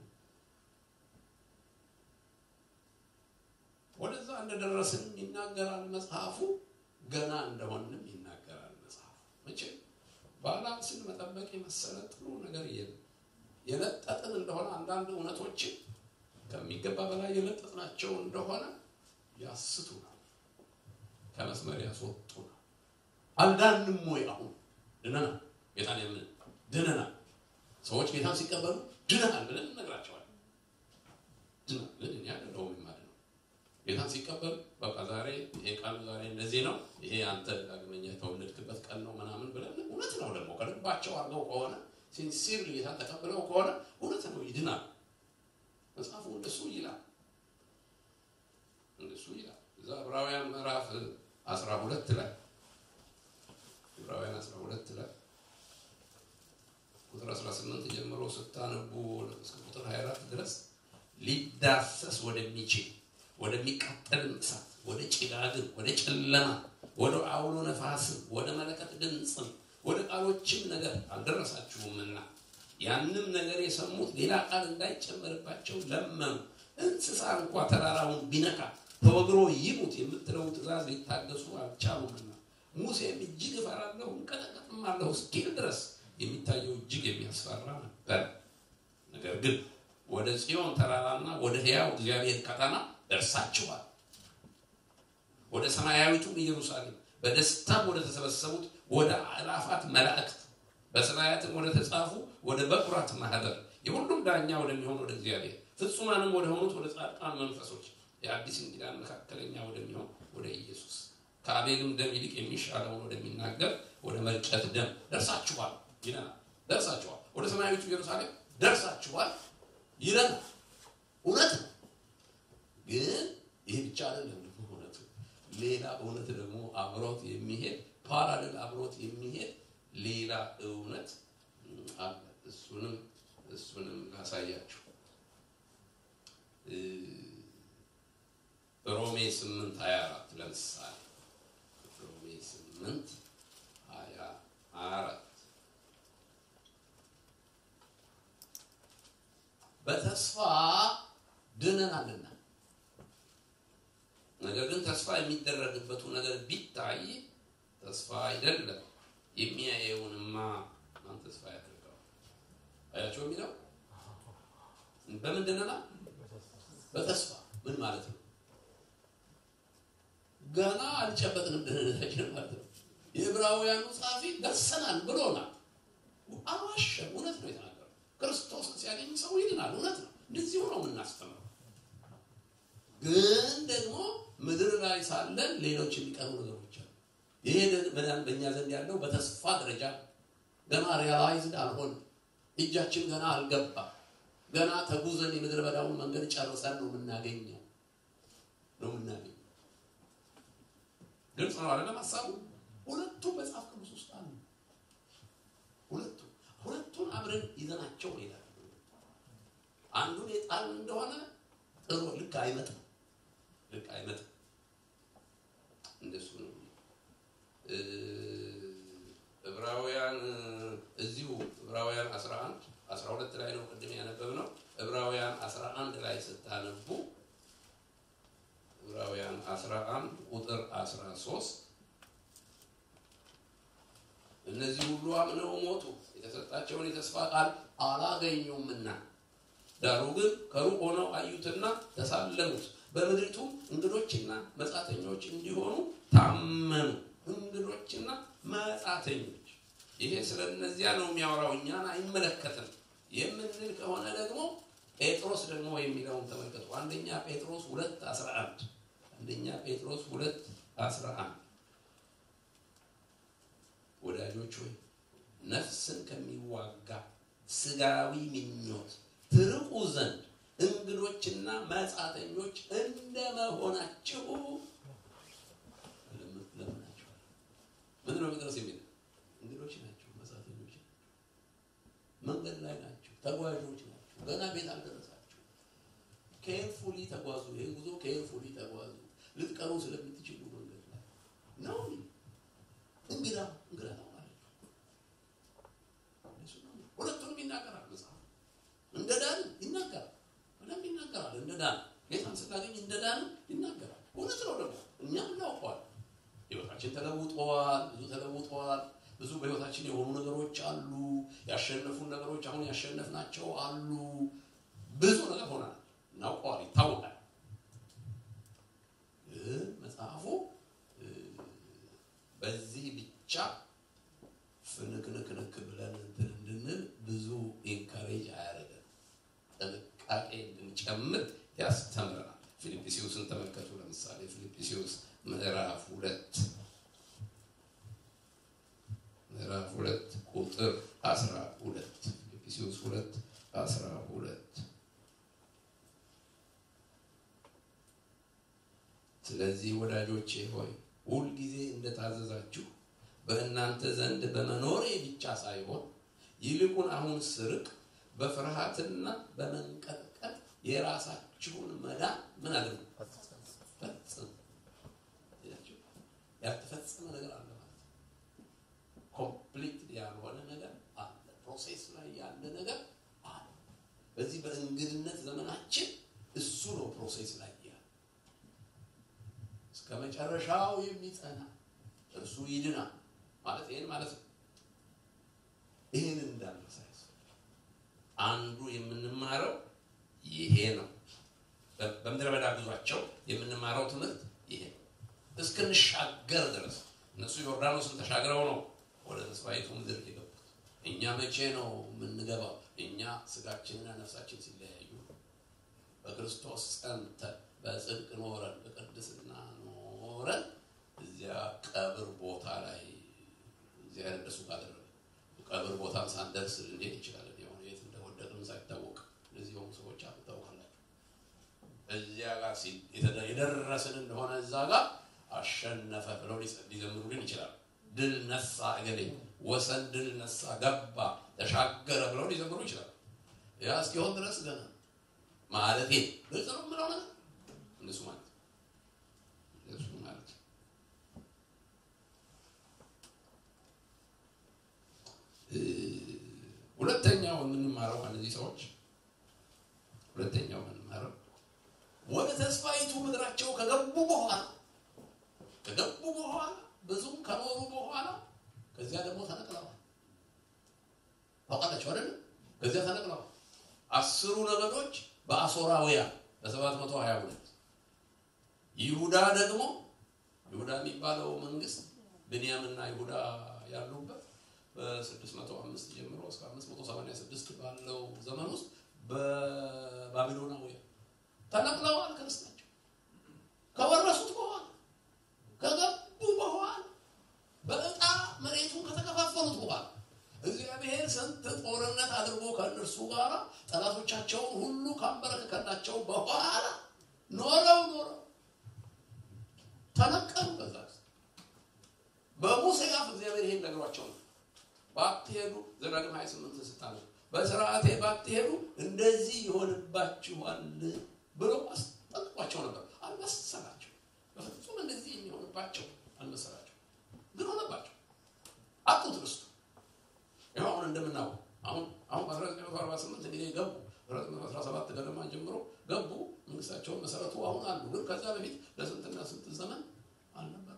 ወደዛ እንደደረስን ይናገራል መጽሐፉ። ገና እንደሆንም ይናገራል መጽሐፉ። መቼ ባላንስን መጠበቅ የመሰለ ጥሩ ነገር የለም። የለጠጥን እንደሆነ አንዳንድ እውነቶችን ከሚገባ በላይ የለጠጥናቸው እንደሆነ ያስቱናል፣ ከመስመር ያስወጡናል። አልዳንም ወይ? አሁን ድነናል። ጌታን የምን ድነናል። ሰዎች ጌታን ሲቀበሉ ድነናል ብለን እነግራቸዋለን። ድነናል ግን እኔ አይደለሁም የማድነው። ጌታን ሲቀበሉ በቃ ዛሬ ይሄ ቀን ዛሬ እንደዚህ ነው፣ ይሄ አንተ ዳግመኛ የተወለድክበት ቀን ነው ምናምን ብለን እውነት ነው ደግሞ ከልባቸው አድርገው ከሆነ ሲንሲር ጌታን ተቀብለው ከሆነ እውነት ነው ይድናል። መጽሐፉ እንደሱ ይላል እንደሱ ይላል። እዛ ዕብራውያን ምዕራፍ 12 ላይ ዕብራውያን 12 ላይ ቁጥር 18 ጀምሮ ስታነቡ እስከ ቁጥር 24 ድረስ ሊዳሰስ ወደሚችል ወደሚቃጠልም እሳት፣ ወደ ጭጋግም፣ ወደ ጨለማ፣ ወደ አውሎ ነፋስም፣ ወደ መለከት ድምፅም፣ ወደ ቃሎችም ነገር አልደረሳችሁምና ያንም ነገር የሰሙት ሌላ ቃል እንዳይጨመርባቸው ለመኑ። እንስሳ እንኳ ተራራውን ቢነካ ተወግሮ ይሙት የምትለው ትእዛዝ ሊታገሱ አልቻሉምና ሙሴም እጅግ እፈራለሁ እንቀጠቀጥም አለሁ እስኪል ድረስ የሚታየው እጅግ የሚያስፈራ ነበር። ነገር ግን ወደ ጽዮን ተራራና ወደ ሕያው እግዚአብሔር ከተማ ደርሳችኋል። ወደ ሰማያዊቱም ኢየሩሳሌም በደስታም ወደ ተሰበሰቡት ወደ አእላፋት መላእክት በሰማያትም ወደ ተጻፉ ወደ በኩራት ማህበር የሁሉም ዳኛ ወደሚሆን ወደ እግዚአብሔር ፍጹማንም ወደ ሆኑት ወደ ጻድቃን መንፈሶች የአዲስ ኪዳን መካከለኛ ወደሚሆን ወደ ኢየሱስ ከአቤልም ደም ይልቅ የሚሻለውን ወደሚናገር ወደ መርጨት ደም ደርሳችኋል ይለናል። ደርሳችኋል፣ ወደ ሰማያዊቱ ኢየሩሳሌም ደርሳችኋል ይለናል። እውነት ነው። ግን ይህ ብቻ አይደለም። ደግሞ እውነቱ ሌላ እውነት ደግሞ አብሮት የሚሄድ ፓራሌል አብሮት የሚሄድ ሌላ እውነት አለ። እሱንም እሱንም ላሳያችሁ። ሮሜ 8 24 ለምሳሌ ሮሜ 8 24 በተስፋ ድነናልና ነገር ግን ተስፋ የሚደረግበቱ ነገር ቢታይ ተስፋ አይደለም። የሚያየውንማ ማን ተስፋ ያደርገው? አያቸው የሚለው በምን ድነናል? በተስፋ ምን ማለት ነው? ገና አልጨበጥንም ድህነታችን ማለት ነው። የዕብራውያኑ ጸሐፊ ደርሰናል ብሎናል። አልዋሸም። እውነት ነው የተናገረው። ክርስቶስን ሲያገኝ ሰው ይድናል። እውነት ነው። እንደዚሁ ነው የምናስተምረው። ግን ደግሞ ምድር ላይ ሳለን ሌሎች የሚቀሩ ነገሮች አሉ። ይሄ መዳን በእኛ ዘንድ ያለው በተስፋ ደረጃ ገና ሪያላይዝድ አልሆን፣ እጃችን ገና አልገባ። ገና ተጉዘን የምድረ በዳውን መንገድ ጨርሰን ነው የምናገኘው ነው የምናገኘው። ግልጽ ነው አይደለም ሀሳቡ? ሁለቱ መጽሐፍ ቅዱስ ውስጥ አሉ። ሁለቱ ሁለቱን አብረን ይዘናቸው ይላል። አንዱን የጣል እንደሆነ ጥሩ ልክ አይመጣም፣ ልክ አይመጣም። እንደሱ ነው። ዕብራውያን እዚሁ ዕብራውያን 11 12 ላይ ነው ቅድም ያነበብነው። ዕብራውያን 11 ላይ ስታነቡ ዕብራውያን 11 ቁጥር 13 እነዚህ ሁሉ አምነው ሞቱ፣ የተሰጣቸውን የተስፋ ቃል አላገኙምና ዳሩ ግን ከሩቅ ሆነው አዩትና ተሳለሙት፣ በምድሪቱም እንግዶችና መጻተኞች እንዲሆኑ ታመኑ። እንግዶችና መጻተኞች። ይሄ ስለ እነዚያ ነው የሚያወራው፣ እኛን አይመለከትም የምንል ከሆነ ደግሞ ጴጥሮስ ደግሞ የሚለውን ተመልከቱ። አንደኛ ጴጥሮስ ሁለት አስራ አንድ አንደኛ ጴጥሮስ ሁለት አስራ አንድ ወዳጆች ሆይ ነፍስን ከሚዋጋ ስጋዊ ምኞት ትርቁ ዘንድ እንግዶችና መጻተኞች እንደመሆናችሁ ለምናችኋል። ምንድን ነው ጴጥሮስ የሚለው? እንግዶች ናቸው፣ መጻተኞች ናቸው፣ መንገድ ላይ ናቸው፣ ተጓዦች ናቸው፣ ገና ቤት አልደረሳችሁ። ኬርፉሊ ተጓዙ። ይህን ጉዞ ኬርፉሊ ተጓዙ። ልትቀሩ ስለምትችሉ መንገድ ላይ ነው። እንግዳ እንግዳ ነው ማለት ነው። ሁለቱንም ይናገራል መጽሐፍ። እንደ ዳን ይናገራል፣ በደንብ ይናገራል። እንደ ዳን ጌታን ስናገኝ እንደ ዳን ይናገራል። እውነት ነው ደግሞ እኛም እናውቀዋል። ህይወታችን ተለውጠዋል፣ ብዙ ተለውጠዋል። ብዙ በህይወታችን የሆኑ ነገሮች አሉ። ያሸነፉን ነገሮች አሁን ያሸነፍናቸው አሉ። ብዙ ነገር ሆናል፣ እናውቀዋል፣ ይታወቃል። ግን መጽሐፉ በዚህ ብቻ ፍንክንክንክ ብለን እንትን እንድንል ብዙ ኢንካሬጅ አያደርገን፣ ጥንቃቄ እንድንጨምር ያስተምረናል። ፊልጵስዩስን ተመልከቱ። ለምሳሌ ፊልጵስዩስ ምዕራፍ ሁለት ምዕራፍ ሁለት ቁጥር አስራ ሁለት ፊልጵስዩስ ሁለት አስራ ሁለት ስለዚህ ወዳጆቼ ሆይ ሁልጊዜ እንደታዘዛችሁ በእናንተ ዘንድ በመኖሬ ብቻ ሳይሆን ይልቁን አሁን ስርቅ በፍርሃትና በመንቀጥቀጥ የራሳችሁን መዳን ምን አድርጉ ፈጽሙ። ያልተፈጸመ ነገር አለ ማለት ነው። ኮምፕሊት ያልሆነ ነገር አለ። ፕሮሴስ ላይ ያለ ነገር አለ። በዚህ በእንግድነት ዘመናችን እሱ ነው ፕሮሴስ ላይ ያለ እስከ መጨረሻው የሚጸና እርሱ ይድናል ማለት ይሄን ማለት ነው። ይሄን እንዳልረሳ አንዱ የምንማረው ይሄ ነው። በምድረ በዳ ጉዟቸው የምንማረው ትምህርት ይሄ ነው። እስክንሻገር ድረስ እነሱ ዮርዳኖስን ተሻግረው ነው ወደ ተስፋይቱ ምድር የገቡት። እኛ መቼ ነው የምንገባው? እኛ ስጋችንና ነፍሳችን ሲለያዩ በክርስቶስ ጸንተን በጽድቅ ኖረን በቅድስና ኖረን እዚያ ቀብር ቦታ ላይ እግዚአብሔር እንደሱ ካደረገ ቀብር ቦታም ሳንደርስ እንዴት ይችላል? የሆነ የት እንደወደቅን ሳይታወቅ እንደዚህ የሆኑ ሰዎች አሉ፣ ታውቃላችሁ። እዚያ ጋር የደረስን እንደሆነ እዛ ጋር አሸነፈ ብለው ሊዘምሩልን ይችላል። ድል ነሳ እገሌ ወሰን ድል ነሳ ገባ ተሻገረ ብለው ሊዘምሩ ይችላል። ያ እስኪሆን ድረስ ገና ማለት ግልጽ ነው የምለው ነገር እነሱ ማለት እነሱ ማለት ሁለተኛው የምንማረው ከእነዚህ ሰዎች ሁለተኛው የምንማረው ወደ ተስፋይቱ ምድራቸው ከገቡ በኋላ ከገቡ በኋላ ብዙም ከኖሩ በኋላ ከዚያ ደግሞ ተነቅለዋል። ታውቃላችሁ አይደል? ከዚያ ተነቅለዋል። አስሩ ነገዶች በአሶራውያን በሰባት መቶ ሀያ ሁለት ይሁዳ ደግሞ ይሁዳ የሚባለው መንግስት ብንያምና ይሁዳ ያሉበት በ605 ጀምሮ እስከ 586 ባለው ዘመን ውስጥ በባቢሎናውያን ተነቅለዋል። ክርስታቸው ከወረሱት በኋላ ከገቡ በኋላ በዕጣ መሬቱን ከተከፋፈሉት በኋላ እግዚአብሔር ስንት ጦርነት አድርጎ ከእነርሱ ጋር ጠላቶቻቸውን ሁሉ ካንበረከከላቸው በኋላ ኖረው ኖረው ተነቀሉ። ከዛ በሙሴ አፍ እግዚአብሔር ይሄን ነግሯቸው ነው። ባትሄዱ ዘዳግም 28 ስታነ በስርዓቴ ባትሄዱ እንደዚህ ይሆንባችኋል ብሎ አስጠንቅቋቸው ነበር። አልመሰላቸው። በፍጹም እንደዚህ የሚሆንባቸው አልመሰላቸው፣ ግን ሆነባቸው። አጡት ርስቱ። ይኸው አሁን እንደምናውቀው አሁን አሁን በ1948 እንግዲህ ገቡ 1917 ገደማ ጀምሮ ገቡ። መንግስታቸውን መሰረቱ አሁን አሉ። ግን ከዛ በፊት ለስንትና ስንት ዘመን አልነበረም።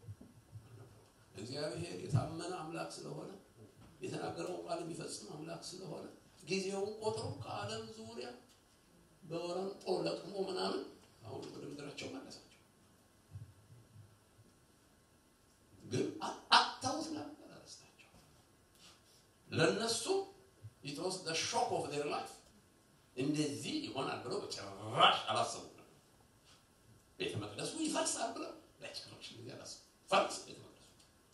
እግዚአብሔር የታመነ አምላክ ስለሆነ የተናገረውን ቃል የሚፈጽም አምላክ ስለሆነ ጊዜውን ቆጥሮ ከዓለም ዙሪያ በወረንጦ ለቅሞ ምናምን አሁን ወደ ምድራቸው መለሳቸው። ግን አጥተውት ነበር ርስታቸው። ለእነሱ it was the shock of their life እንደዚህ ይሆናል ብለው በጭራሽ አላሰቡም ነበር። ቤተ መቅደሱ ይፈርሳል ብለው በጭራሽ እንደዚህ አላሰቡም። ፈርስ ቤተ መቅደሱ።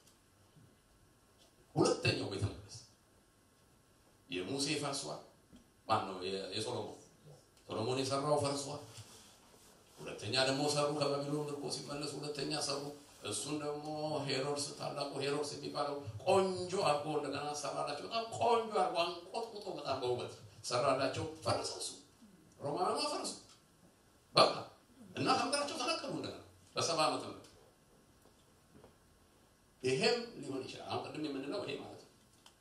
ሁለተኛው ቤተ መቅደስ የሙሴ ፈርሷል። ማን ነው? የሶሎሞን ሶሎሞን የሰራው ፈርሷል። ሁለተኛ ደግሞ ሰሩ። ከባቢሎን ምርኮ ሲመለሱ ሁለተኛ ሰሩ። እሱን ደግሞ ሄሮድስ ታላቁ ሄሮድስ የሚባለው ቆንጆ አድርጎ እንደገና ሰራላቸው። በጣም ቆንጆ አድርጎ አንቆጥቁጦ በጣም በውበት ሰራላቸው። ፈረሰ እሱ ሮማውያኑ ፈረሱ። በቃ እና ከምድራቸው ተነቀሉ እንደገና በሰባ ዓመት ነው። ይሄም ሊሆን ይችላል። አሁን ቅድም የምንለው ይሄ ማለት ነው።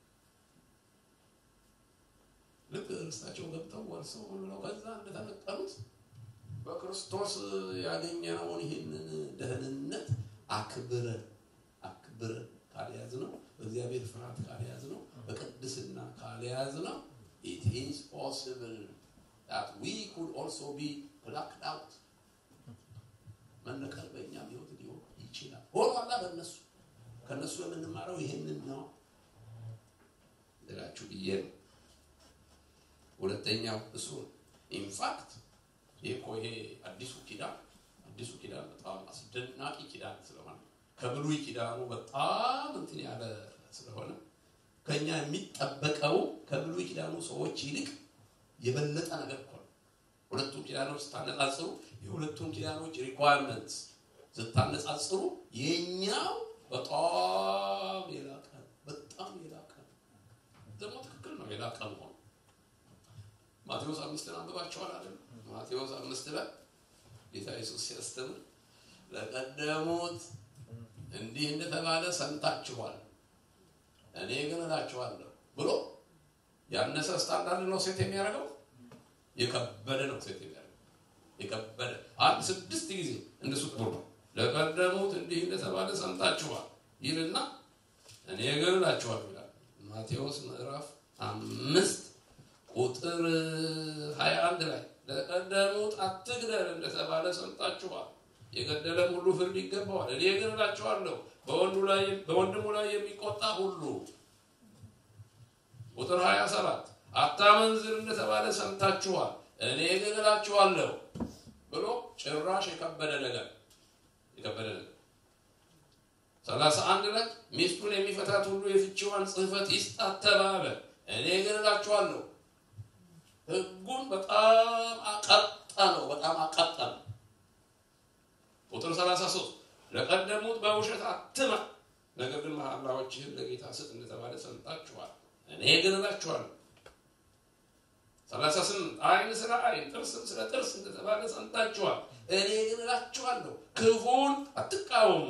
ልክ እርስታቸው ገብተው ወርሰው ብለው ከዛ እንደተነቀሉት በክርስቶስ ያገኘነውን ይህንን ደህንነት አክብረን አክብረን ካልያዝ ነው በእግዚአብሔር ፍርሃት ካልያዝ ነው በቅድስና ካልያዝ ነው it is possible that we could also be plucked out መነቀል በእኛም ህይወት ሊሆን ይችላል። ሆኗላ በእነሱ ከእነሱ የምንማረው ይህንን ነው ልላችሁ ብዬ ነው። ሁለተኛው እሱ ኢንፋክት ይሄ እኮ ይሄ አዲሱ ኪዳን አዲሱ ኪዳን በጣም አስደናቂ ኪዳን ስለሆነ ከብሉይ ኪዳኑ በጣም እንትን ያለ ስለሆነ ከኛ የሚጠበቀው ከብሉይ ኪዳኑ ሰዎች ይልቅ የበለጠ ነገር እኮ ነው። ሁለቱም ኪዳኖች ስታነጻጽሩ የሁለቱም ኪዳኖች ሪኳየርመንት ስታነጻጽሩ የኛው በጣም የላቀ በጣም የላቀ ደግሞ ትክክል ነው የላቀ መሆኑ ማቴዎስ አምስትን አንብባችኋል አይደል? ማቴዎስ አምስት ላይ ጌታ ኢየሱስ ሲያስተምር ለቀደሙት እንዲህ እንደተባለ ሰምታችኋል፣ እኔ ግን እላችኋለሁ ብሎ ያነሰ ስታንዳርድ ነው ሴት የሚያደርገው፣ የከበደ ነው ሴት የሚያደርገው። የከበደ አንድ ስድስት ጊዜ እንደሱ ጥሩ ነው። ለቀደሙት እንዲህ እንደተባለ ሰምታችኋል ይልና እኔ ግን እላችኋለሁ ይላል ማቴዎስ ምዕራፍ አምስት ቁጥር 21 ላይ ለቀደሙት አትግደል እንደተባለ ሰምታችኋል። የገደለም ሁሉ ፍርድ ይገባዋል። እኔ ግን እላችኋለሁ በወንድሙ ላይ የሚቆጣ ሁሉ ቁጥር 27 አታመንዝር እንደተባለ ሰምታችኋል። እኔ ግን እላችኋለሁ ብሎ ጭራሽ የከበደ ነገር የከበደ ነገር ሰላሳ አንድ ላይ ሚስቱን የሚፈታት ሁሉ የፍቺዋን ጽሕፈት ይስጣት ተባለ። እኔ ግን እላችኋለሁ ህጉን በጣም አቀጣ ነው። በጣም አቀጣ ነው። ቁጥር 33 ለቀደሙት በውሸት አትማ፣ ነገር ግን መሐላዎችህን ለጌታ ስጥ እንደተባለ ሰምታችኋል። እኔ ግን እላችኋለሁ 38 ዓይን ስለ ዓይን ጥርስም ስለ ጥርስ እንደተባለ ሰምታችኋል። እኔ ግን እላችኋለሁ ክፉን አትቃወሙ።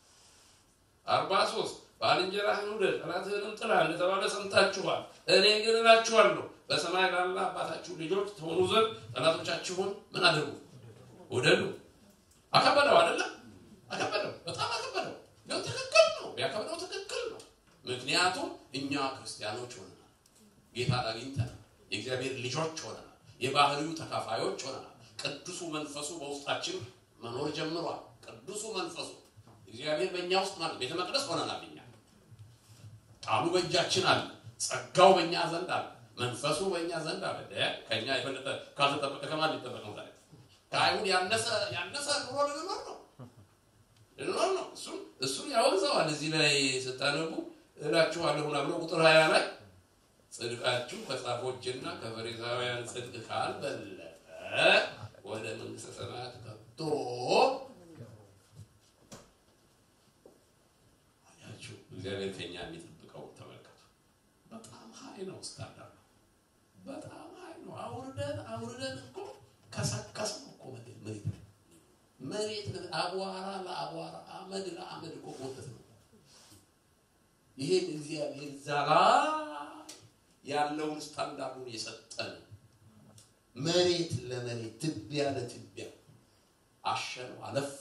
43 ባልንጀራህን ውደድ ጠላትህንም ጥላ እንደተባለ ሰምታችኋል። እኔ ግን እላችኋለሁ በሰማይ ላለ አባታችሁ ልጆች ትሆኑ ዘንድ ጠላቶቻችሁን ምን አድርጉ? ውደዱ። አከበደው አይደለም? አከበደው፣ በጣም አከበደው። ግን ትክክል ነው፣ ቢያከብደው ትክክል ነው። ምክንያቱም እኛ ክርስቲያኖች ሆነናል፣ ጌታን አግኝተናል፣ የእግዚአብሔር ልጆች ሆነናል፣ የባህሪው ተካፋዮች ሆነናል። ቅዱሱ መንፈሱ በውስጣችን መኖር ጀምሯል። ቅዱሱ መንፈሱ እግዚአብሔር በእኛ ውስጥ ማለት ቤተ መቅደስ ሆነናል። እኛ ቃሉ በእጃችን አለ፣ ጸጋው በእኛ ዘንድ አለ መንፈሱ በእኛ ዘንድ አለ። ከኛ የበለጠ ካልተጠበቀ ከማን ሊጠበቅ ነው? ታዲያ ከአይሁድ ያነሰ ያነሰ ኑሮ ልንኖር ነው ልንኖር ነው። እሱን እሱን ያወግዘዋል። እዚህ ላይ ስታነቡ እላችኋለሁ ብሎ ቁጥር ሀያ ላይ ጽድቃችሁ ከጻፎችና ከፈሪሳውያን ጽድቅ ካልበለጠ ወደ መንግስተ ሰማያት ከቶ አያችሁ። እግዚአብሔር ከኛ የሚጠብቀው ተመልከቱ። በጣም ሀይ ነው ስታንዳርድ በጣም ሀይ ነው። አውርደን አውርደን እኮ ከሰከስ ነው እኮ መሬት መሬት አቧራ ለአቧራ አመድ ለአመድ እኮ ጎተት ነው። ይሄን እግዚአብሔር ዛላ ያለውን ስታንዳርዱን የሰጠን መሬት ለመሬት ትቢያ ለትቢያ አሸነው አለፋ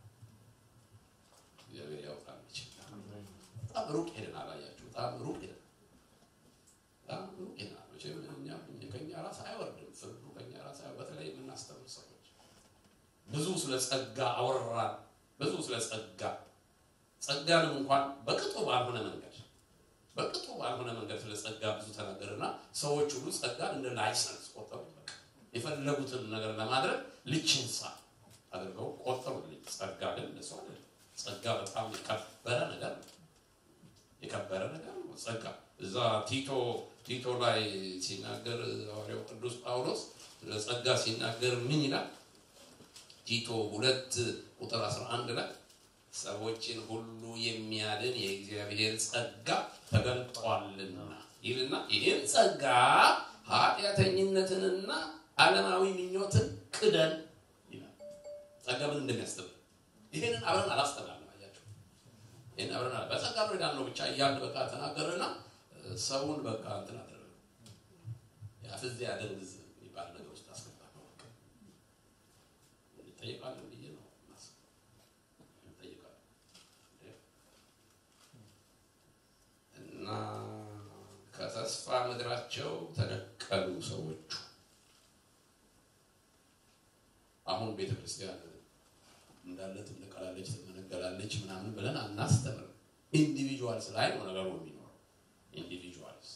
እግዚአብሔር ያውቃል ይችላል። በጣም ሩቅ ሄደን አላያችሁ? በጣም ሩቅ ሄደን በጣም ሩቅ ሄደን መቼም እኛ ከኛ ራስ አይወርድም ፍርዱ ከኛ ራስ አይወርድም። በተለይ የምናስተምር ሰዎች ብዙ ስለ ጸጋ አወራን። ብዙ ስለ ጸጋ ጸጋንም እንኳን በቅጡ ባልሆነ መንገድ በቅጡ ባልሆነ መንገድ ስለ ጸጋ ብዙ ተናገርና ሰዎች ሁሉ ጸጋን እንደ ላይሰንስ ቆጠሩ። በቃ የፈለጉትን ነገር ለማድረግ ልችንሳ አድርገው ቆጠሩልኝ። ጸጋ ግን እንደሱ አይደለም። ጸጋ በጣም የከበረ ነገር ነው። የከበረ ነገር ነው ጸጋ። እዛ ቲቶ ቲቶ ላይ ሲናገር ሐዋርያው ቅዱስ ጳውሎስ ስለ ጸጋ ሲናገር ምን ይላል? ቲቶ ሁለት ቁጥር 11 ላይ ሰዎችን ሁሉ የሚያድን የእግዚአብሔር ጸጋ ተገልጧልና ይልና ይህን ጸጋ ኃጢአተኝነትንና ዓለማዊ ምኞትን ክደን ይላል። ጸጋ ምን እንደሚያስተምር ይህንን አብረን አላስተማርንም። አያችሁ፣ ይህን አብረን አላ በጸጋ ብርዳን ነው ብቻ እያልን በቃ ተናገርና ሰውን በቃ እንትን አደረገ ያፍዝ ያደንግዝ የሚባል ነገር ውስጥ አስገባ ነው። በቃ እንጠይቃለን ብዬ ነው እንጠይቃለን እና ከተስፋ ምድራቸው ተነቀሉ ሰዎቹ። አሁን ቤተ ክርስቲያን እንዳለ ትነቀላለች፣ ትመነገላለች ምናምን ብለን አናስተምርም። ኢንዲቪጁዋልስ ላይ ነው ነገሩ የሚኖረው። ኢንዲቪጁዋልስ።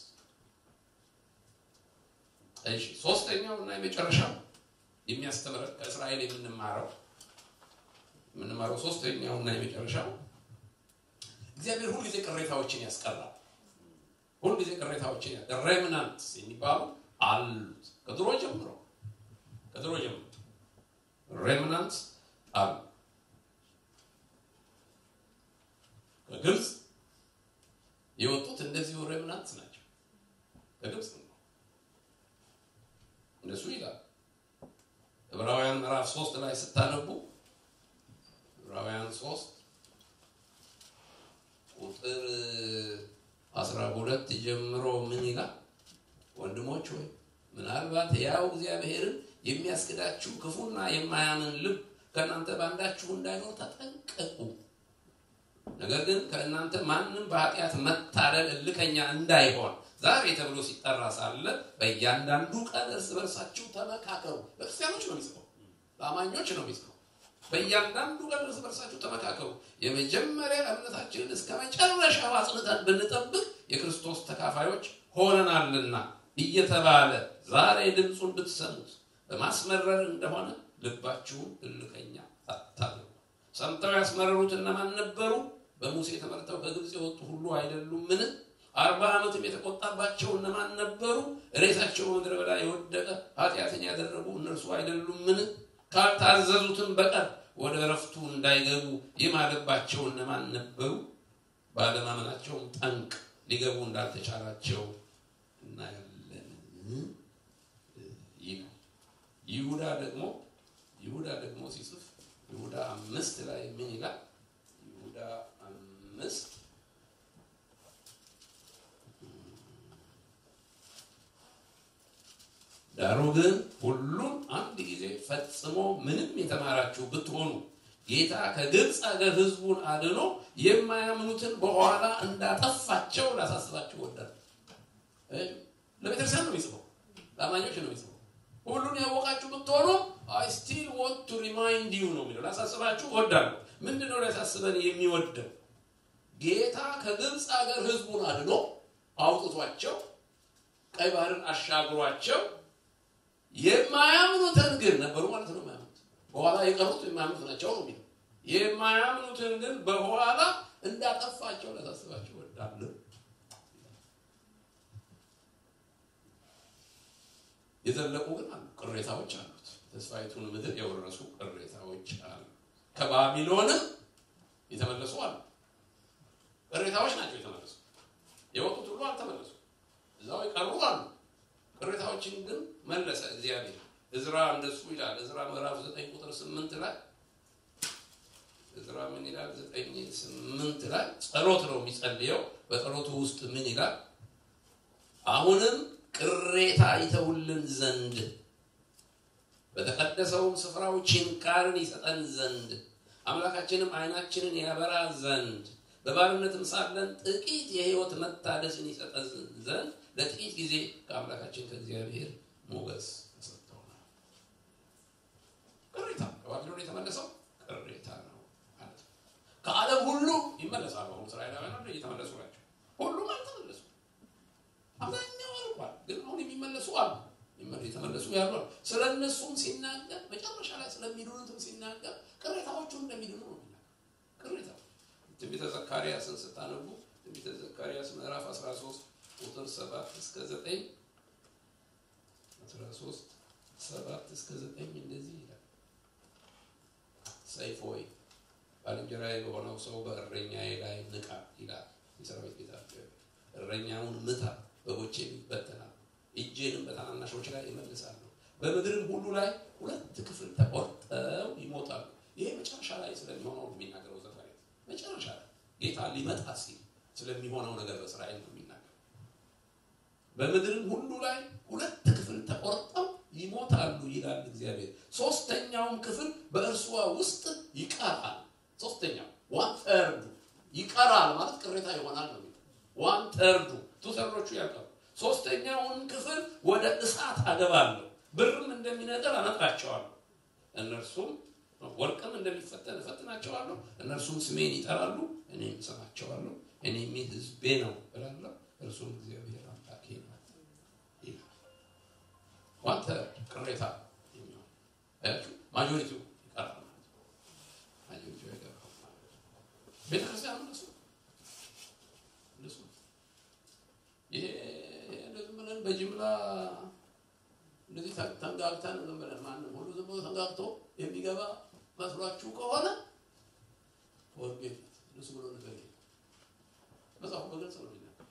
እሺ፣ ሶስተኛው እና የመጨረሻው የሚያስተምረን ከእስራኤል የምንማረው የምንማረው ሶስተኛው እና የመጨረሻው እግዚአብሔር ሁልጊዜ ቅሬታዎችን ያስቀራል። ሁልጊዜ ቅሬታዎችን ያ ሬምናንትስ የሚባሉ አሉት ከድሮ ጀምሮ ከድሮ ጀምሮ ሬምናንትስ አሉ። ከግብፅ የወጡት እንደዚሁ ሬምናንትስ ናቸው። ከግብፅ ነው እንደሱ ይላል። ዕብራውያን ምዕራፍ ሶስት ላይ ስታነቡ ዕብራውያን ሶስት ቁጥር አስራ ሁለት ጀምሮ ምን ይላል? ወንድሞች ሆይ ምናልባት ያው እግዚአብሔርን የሚያስክዳችሁ ክፉና የማያምን ልብ ከእናንተ ባንዳችሁ እንዳይኖር ተጠንቀቁ። ነገር ግን ከእናንተ ማንም በኃጢአት መታለል እልከኛ እንዳይሆን ዛሬ ተብሎ ሲጠራ ሳለ በእያንዳንዱ ቀን እርስ በርሳችሁ ተመካከሩ። ለክርስቲያኖች ነው የሚጽፈው፣ ለአማኞች ነው የሚጽፈው። በእያንዳንዱ ቀን እርስ በርሳችሁ ተመካከሩ፣ የመጀመሪያ እምነታችንን እስከ መጨረሻው አጽንተን ብንጠብቅ የክርስቶስ ተካፋዮች ሆነናልና እየተባለ ዛሬ ድምፁን ብትሰሙት በማስመረር እንደሆነ ልባችሁን እልከኛ አታድርጉ። ሰምተው ያስመረሩት እነማን ነበሩ? በሙሴ ተመርተው ከግብፅ የወጡ ሁሉ አይደሉምን? አርባ ዓመትም የተቆጣባቸው እነማን ነበሩ? ሬሳቸው በምድረ በዳ የወደቀ ኃጢአትን ያደረጉ እነርሱ አይደሉምን? ካልታዘዙትም በቀር ወደ እረፍቱ እንዳይገቡ የማለባቸው እነማን ነበሩ? ባለማመናቸውም ጠንቅ ሊገቡ እንዳልተቻላቸው እናያለን ይላል። ይሁዳ ደግሞ ይሁዳ ደግሞ ሲጽፍ ይሁዳ አምስት ላይ ምን ይላል? ይሁዳ አምስት ዳሩ ግን ሁሉን አንድ ጊዜ ፈጽሞ ምንም የተማራችሁ ብትሆኑ ጌታ ከግብፅ አገር ሕዝቡን አድኖ የማያምኑትን በኋላ እንዳጠፋቸው ላሳስባችሁ ወዳል። ለቤተክርስቲያን ነው የሚጽፈው፣ ለአማኞች ነው የሚጽፈው። ሁሉን ያወቃችሁ ብትሆኑ አይ ስቲል ዋንት ቱ ሪማይንድ ዩ ነው የሚለው። ላሳስባችሁ ወዳለሁ። ምንድን ነው ሊያሳስበን የሚወደው? ጌታ ከግብፅ ሀገር ህዝቡን አድኖ አውጥቷቸው ቀይ ባህርን አሻግሯቸው የማያምኑትን ግን ነበሩ ማለት ነው። የማያምኑት በኋላ የቀሩት የማያምኑት ናቸው ነው የሚለው። የማያምኑትን ግን በኋላ እንዳጠፋቸው ላሳስባችሁ ወዳለሁ። የዘለቁ ግን አሉ፣ ቅሬታዎች አሉት። ተስፋይቱን ምድር የወረሱ ቅሬታዎች አሉ። ከባቢሎንም የተመለሱ አሉ። ቅሬታዎች ናቸው የተመለሱ። የወጡት ሁሉ አልተመለሱ፣ እዛው የቀሩ አሉ። ቅሬታዎችን ግን መለሰ እግዚአብሔር። እዝራ እንደሱ ይላል። እዝራ ምዕራፍ ዘጠኝ ቁጥር ስምንት ላይ እዝራ ምን ይላል? ዘጠኝ ስምንት ላይ ጸሎት ነው የሚጸልየው። በጸሎቱ ውስጥ ምን ይላል? አሁንም ቅሬታ ይተውልን ዘንድ በተቀደሰውም ስፍራው ችንካርን ይሰጠን ዘንድ አምላካችንም ዓይናችንን ያበራ ዘንድ በባርነትም ሳለን ጥቂት የሕይወት መታደስን ይሰጠን ዘንድ ለጥቂት ጊዜ ከአምላካችን ከእግዚአብሔር ሞገስ ተሰጥተውናል። ቅሬታ ከባቢሎን የተመለሰው ቅሬታ ነው ማለት ነው። ከዓለም ሁሉ ይመለሳሉ። አሁን እስራኤላውያን እየተመለሱ ናቸው። ሁሉም አልተመለሱ። አብዛኛው አልቋል። ግን አሁን የሚመለሱ አሉ። የተመለሱ ያሉ አሉ። ስለ እነሱም ሲናገር መጨረሻ ላይ ስለሚድኑትም ሲናገር ቅሬታዎቹ እንደሚድኑ ነው የሚናገር። ቅሬታ ትንቢተ ዘካርያስን ስታነቡ ትንቢተ ዘካርያስ ምዕራፍ 13 ቁጥር 7 እስከ 9 13 7 እስከ 9 እንደዚህ ይላል። ሰይፍ ሆይ ባልንጀራዬ በሆነው ሰው በእረኛዬ ላይ ንቃ ይላል የሰራዊት ጌታ እረኛውን ምታ፣ በጎቼም ይበተናል፣ እጄንም በታናናሾች ላይ እመልሳለሁ፣ በምድርም ሁሉ ላይ ሁለት ክፍል ተቆርጠው ይሞታሉ። ይሄ መጨረሻ ላይ ስለሚሆነው ነው የሚናገረው ዘካርያስ። መጨረሻ ላይ ጌታ ሊመጣ ሲል ስለሚሆነው ነገር በእስራኤል ነው የሚናገረው። በምድርም ሁሉ ላይ ሁለት ክፍል ተቆርጠው ይሞታሉ ይላል እግዚአብሔር። ሶስተኛውም ክፍል በእርሷ ውስጥ ይቀራል። ሶስተኛው ዋን ተርዱ ይቀራል ማለት ቅሬታ ይሆናል ነው ዋን ተርዱ ቱተሮቹ ያልቃሉ። ሶስተኛውን ክፍል ወደ እሳት አገባለሁ፣ ብርም እንደሚነጥር አነጥራቸዋለሁ፣ እነርሱም ወርቅም እንደሚፈተን እፈትናቸዋለሁ። እነርሱም ስሜን ይጠራሉ፣ እኔም እሰማቸዋለሁ። እኔም ሕዝቤ ነው እላለሁ፣ እርሱም እግዚአብሔር አምላኬ ነው ይላል። ዋን ተርድ ቅሬታ የሚሆን አያችሁ፣ ማጆሪቲው ይቀራል ማለት ነው። ማጆሪቲው አይገባም ማለት ነው። ቤተክርስቲያን እነሱ እነሱ ይሄ ዝም ብለን በጅምላ እንደዚህ ተንጋግተን ዝም ብለን ማንም ሁሉ ዝም ብሎ ተንጋግቶ የሚገባ መስሏችሁ ከሆነ ወርጌት እነሱ ብሎ ነገር መጽሐፉ በግልጽ ነው የሚናገር።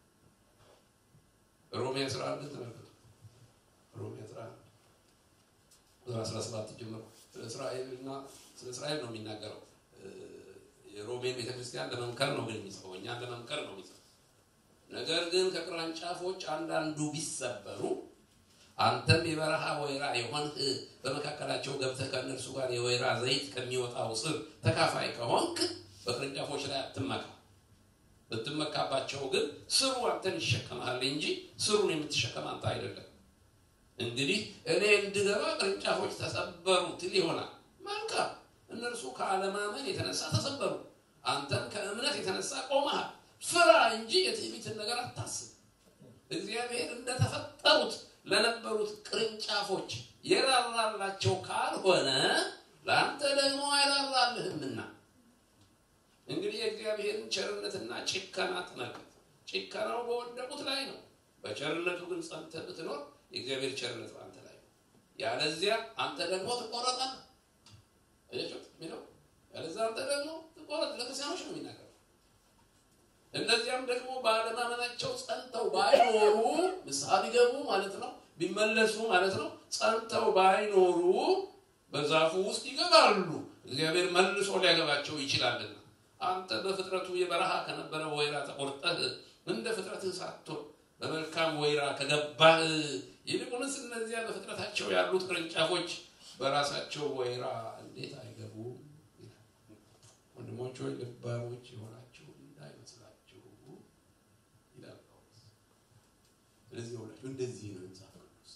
ሮሜ አስራ አንድ ተመልከቱ። ሮሜ አስራ አንድ ቁጥር አስራ ሰባት ጀምሮ ስለ እስራኤልና ስለ እስራኤል ነው የሚናገረው። የሮሜን ቤተክርስቲያን ለመምከር ነው ግን የሚጽፈው፣ እኛን ለመምከር ነው የሚጽፈው። ነገር ግን ከቅርንጫፎች አንዳንዱ ቢሰበሩ አንተም የበረሃ ወይራ የሆንህ በመካከላቸው ገብተህ ከእነርሱ ጋር የወይራ ዘይት ከሚወጣው ስር ተካፋይ ከሆንክ በቅርንጫፎች ላይ አትመካ። ብትመካባቸው ግን ስሩ አንተን ይሸከማል እንጂ ስሩን የምትሸከም አንተ አይደለም። እንግዲህ እኔ እንድገባ ቅርንጫፎች ተሰበሩ ትል ይሆናል። መልካም፣ እነርሱ ከአለማመን የተነሳ ተሰበሩ፣ አንተም ከእምነት የተነሳ ቆመሃል። ፍራ እንጂ የትዕቢትን ነገር አታስብ። እግዚአብሔር እንደተፈጠሩት ለነበሩት ቅርንጫፎች የራራላቸው ካልሆነ ለአንተ ደግሞ አይራራልህምና። እንግዲህ የእግዚአብሔርን ቸርነትና ጭከና ተመልከት። ጭከናው በወደቁት ላይ ነው። በቸርነቱ ግን ጸንተህ ብትኖር የእግዚአብሔር ቸርነት በአንተ ላይ ነው። ያለዚያ አንተ ደግሞ ትቆረጣለህ። አያችሁት የሚለው ያለዚያ አንተ ደግሞ ትቆረጥ። ለክርስቲያኖች ነው የሚናገረው። እነዚያም ደግሞ በአለማመናቸው ጸንተው ባይኖሩ ንስሐ ቢገቡ ማለት ነው፣ ቢመለሱ ማለት ነው። ጸንተው ባይኖሩ በዛፉ ውስጥ ይገባሉ፣ እግዚአብሔር መልሶ ሊያገባቸው ይችላልና። አንተ በፍጥረቱ የበረሃ ከነበረ ወይራ ተቆርጠህ እንደ ፍጥረትህ ሳትሆን በመልካም ወይራ ከገባህ ይልቁንስ እነዚያ በፍጥረታቸው ያሉት ቅርንጫፎች በራሳቸው ወይራ እንዴት አይገቡም? ወንድሞች ሆይ ልባሞች የሆናችሁ እንዳይመስላችሁ ይላል ጳውሎስ። ስለዚህ ሁላችሁ እንደዚህ ነው መጽሐፍ ቅዱስ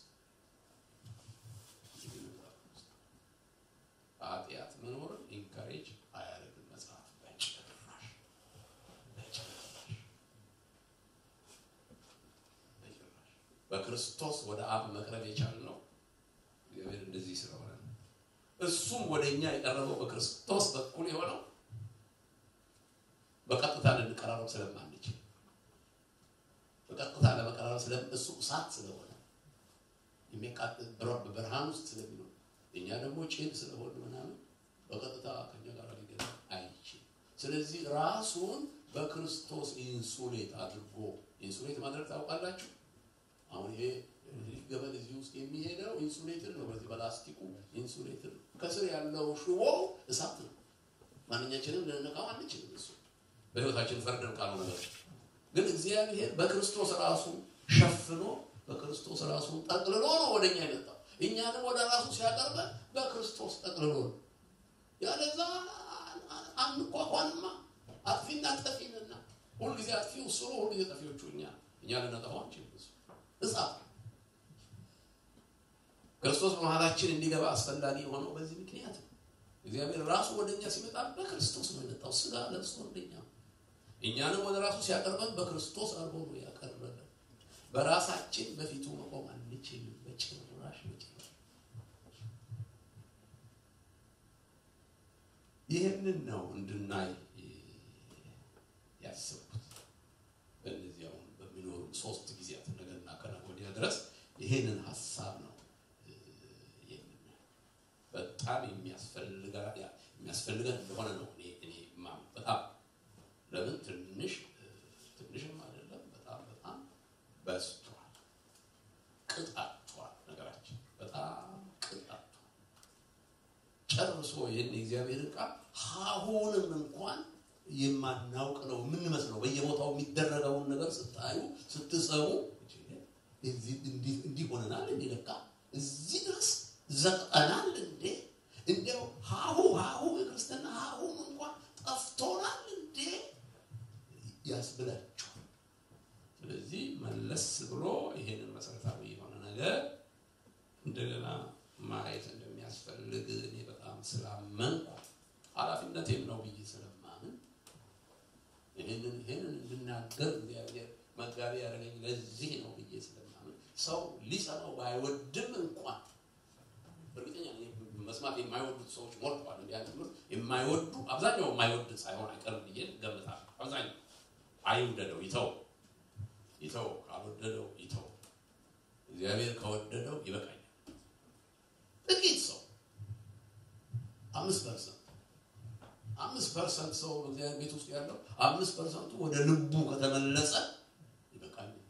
ኃጢአት መኖርን ኢንካሬጅ አያደርግም መጽሐፍ በጭራሽ በጭራሽ በጭራሽ። በክርስቶስ ወደ አብ መቅረብ የቻልነው እግዚአብሔር እንደዚህ ስለሆነ ነው። እሱም ወደ እኛ የቀረበው በክርስቶስ በኩል የሆነው በቀጥታ ልንቀራረብ ስለማንችል በቀጥታ ለመቀራረብ ስለ እሱ እሳት ስለሆነ የሚቃጠል በብርሃን ውስጥ ስለሚኖር እኛ ደግሞ ጭድ ስለሆነ ምናምን በቀጥታ ከኛ ጋር ሊገና አይችልም። ስለዚህ ራሱን በክርስቶስ ኢንሱሌት አድርጎ ኢንሱሌት ማድረግ ታውቃላችሁ። አሁን ይሄ ገመድ እዚህ ውስጥ የሚሄደው ኢንሱሌትድ ነው። በዚህ በላስቲኩ ኢንሱሌትድ ነው። ከስር ያለው ሽቦ እሳት ነው። ማንኛችንም ልንነካው አንችልም። እሱ በህይወታችን ፈርደን ካልሆነ በቀር ግን እግዚአብሔር በክርስቶስ ራሱ ሸፍኖ በክርስቶስ ራሱ ጠቅልሎ ነው ወደኛ የመጣው። እኛንም ወደ ራሱ ሲያቀርበን በክርስቶስ ጠቅልሎ ነው። ያለዛ አንኳኳንማ አጥፊና ጠፊንና ሁልጊዜ አጥፊው እሱ ነው። ሁልጊዜ ጠፊዎቹ እኛ እኛ ልነጠፋው አንችልም። እሱ እሳት ክርስቶስ በመሀላችን እንዲገባ አስፈላጊ የሆነው በዚህ ምክንያት ነው። እግዚአብሔር ራሱ ወደ እኛ ሲመጣ በክርስቶስ ነው የመጣው። ስጋ ለብሶ እንደኛ እኛንም ወደ ራሱ ሲያቀርበን በክርስቶስ አድርጎ ነው ያቀረበን። በራሳችን በፊቱ መቆም አንችልም። በጭራሽ በጭራሽ። ይህንን ነው እንድናይ ያሰብኩት። በእነዚህ አሁን በሚኖሩ ሶስት ጊዜያት ነገና ከነገ ወዲያ ድረስ ይሄንን ሀሳብ ነው በጣም የሚያስፈልገን እንደሆነ ነው እኔ እኔ ማምነው። በጣም ለምን ትንሽ ትንሽም አይደለም፣ በጣም በጣም በዝቷል፣ ቅጣቷል። ነገራችን በጣም ቅጣቷል። ጨርሶ ይህን የእግዚአብሔርን ቃል ሀሁንም እንኳን የማናውቅ ነው የምንመስለው። በየቦታው የሚደረገውን ነገር ስታዩ ስትሰሙ እንዲህ ሆነናል እንዲህ ለካ እዚህ ድረስ ዘጠናል እንዴ? እንዲያው ሀሁ ሀሁ የክርስትና ሀሁም እንኳን ጠፍቶናል እንዴ ያስብላችኋል። ስለዚህ መለስ ብሎ ይሄንን መሰረታዊ የሆነ ነገር እንደገና ማየት እንደሚያስፈልግ እኔ በጣም ስላመንኩ ኃላፊነቴም ነው ብዬ ስለማምን ይህንን ይህንን እንድናገር እግዚአብሔር መጋቢ ያደረገኝ ለዚህ ነው ብዬ ስለማምን ሰው ሊሰማው ባይወድም እንኳን እርግጠኛ መስማት የማይወዱት ሰዎች ሞልተዋል። እንዲህ አይነት ትምህርት የማይወዱ አብዛኛው የማይወድ ሳይሆን አይቀርም ብዬ ገምታለሁ። አብዛኛው አይውደደው፣ ይተው ይተው፣ ካልወደደው ይተው። እግዚአብሔር ከወደደው ይበቃኛል። ጥቂት ሰው አምስት ፐርሰንት አምስት ፐርሰንት ሰው በእግዚአብሔር ቤት ውስጥ ያለው አምስት ፐርሰንቱ ወደ ልቡ ከተመለሰ ይበቃኛል።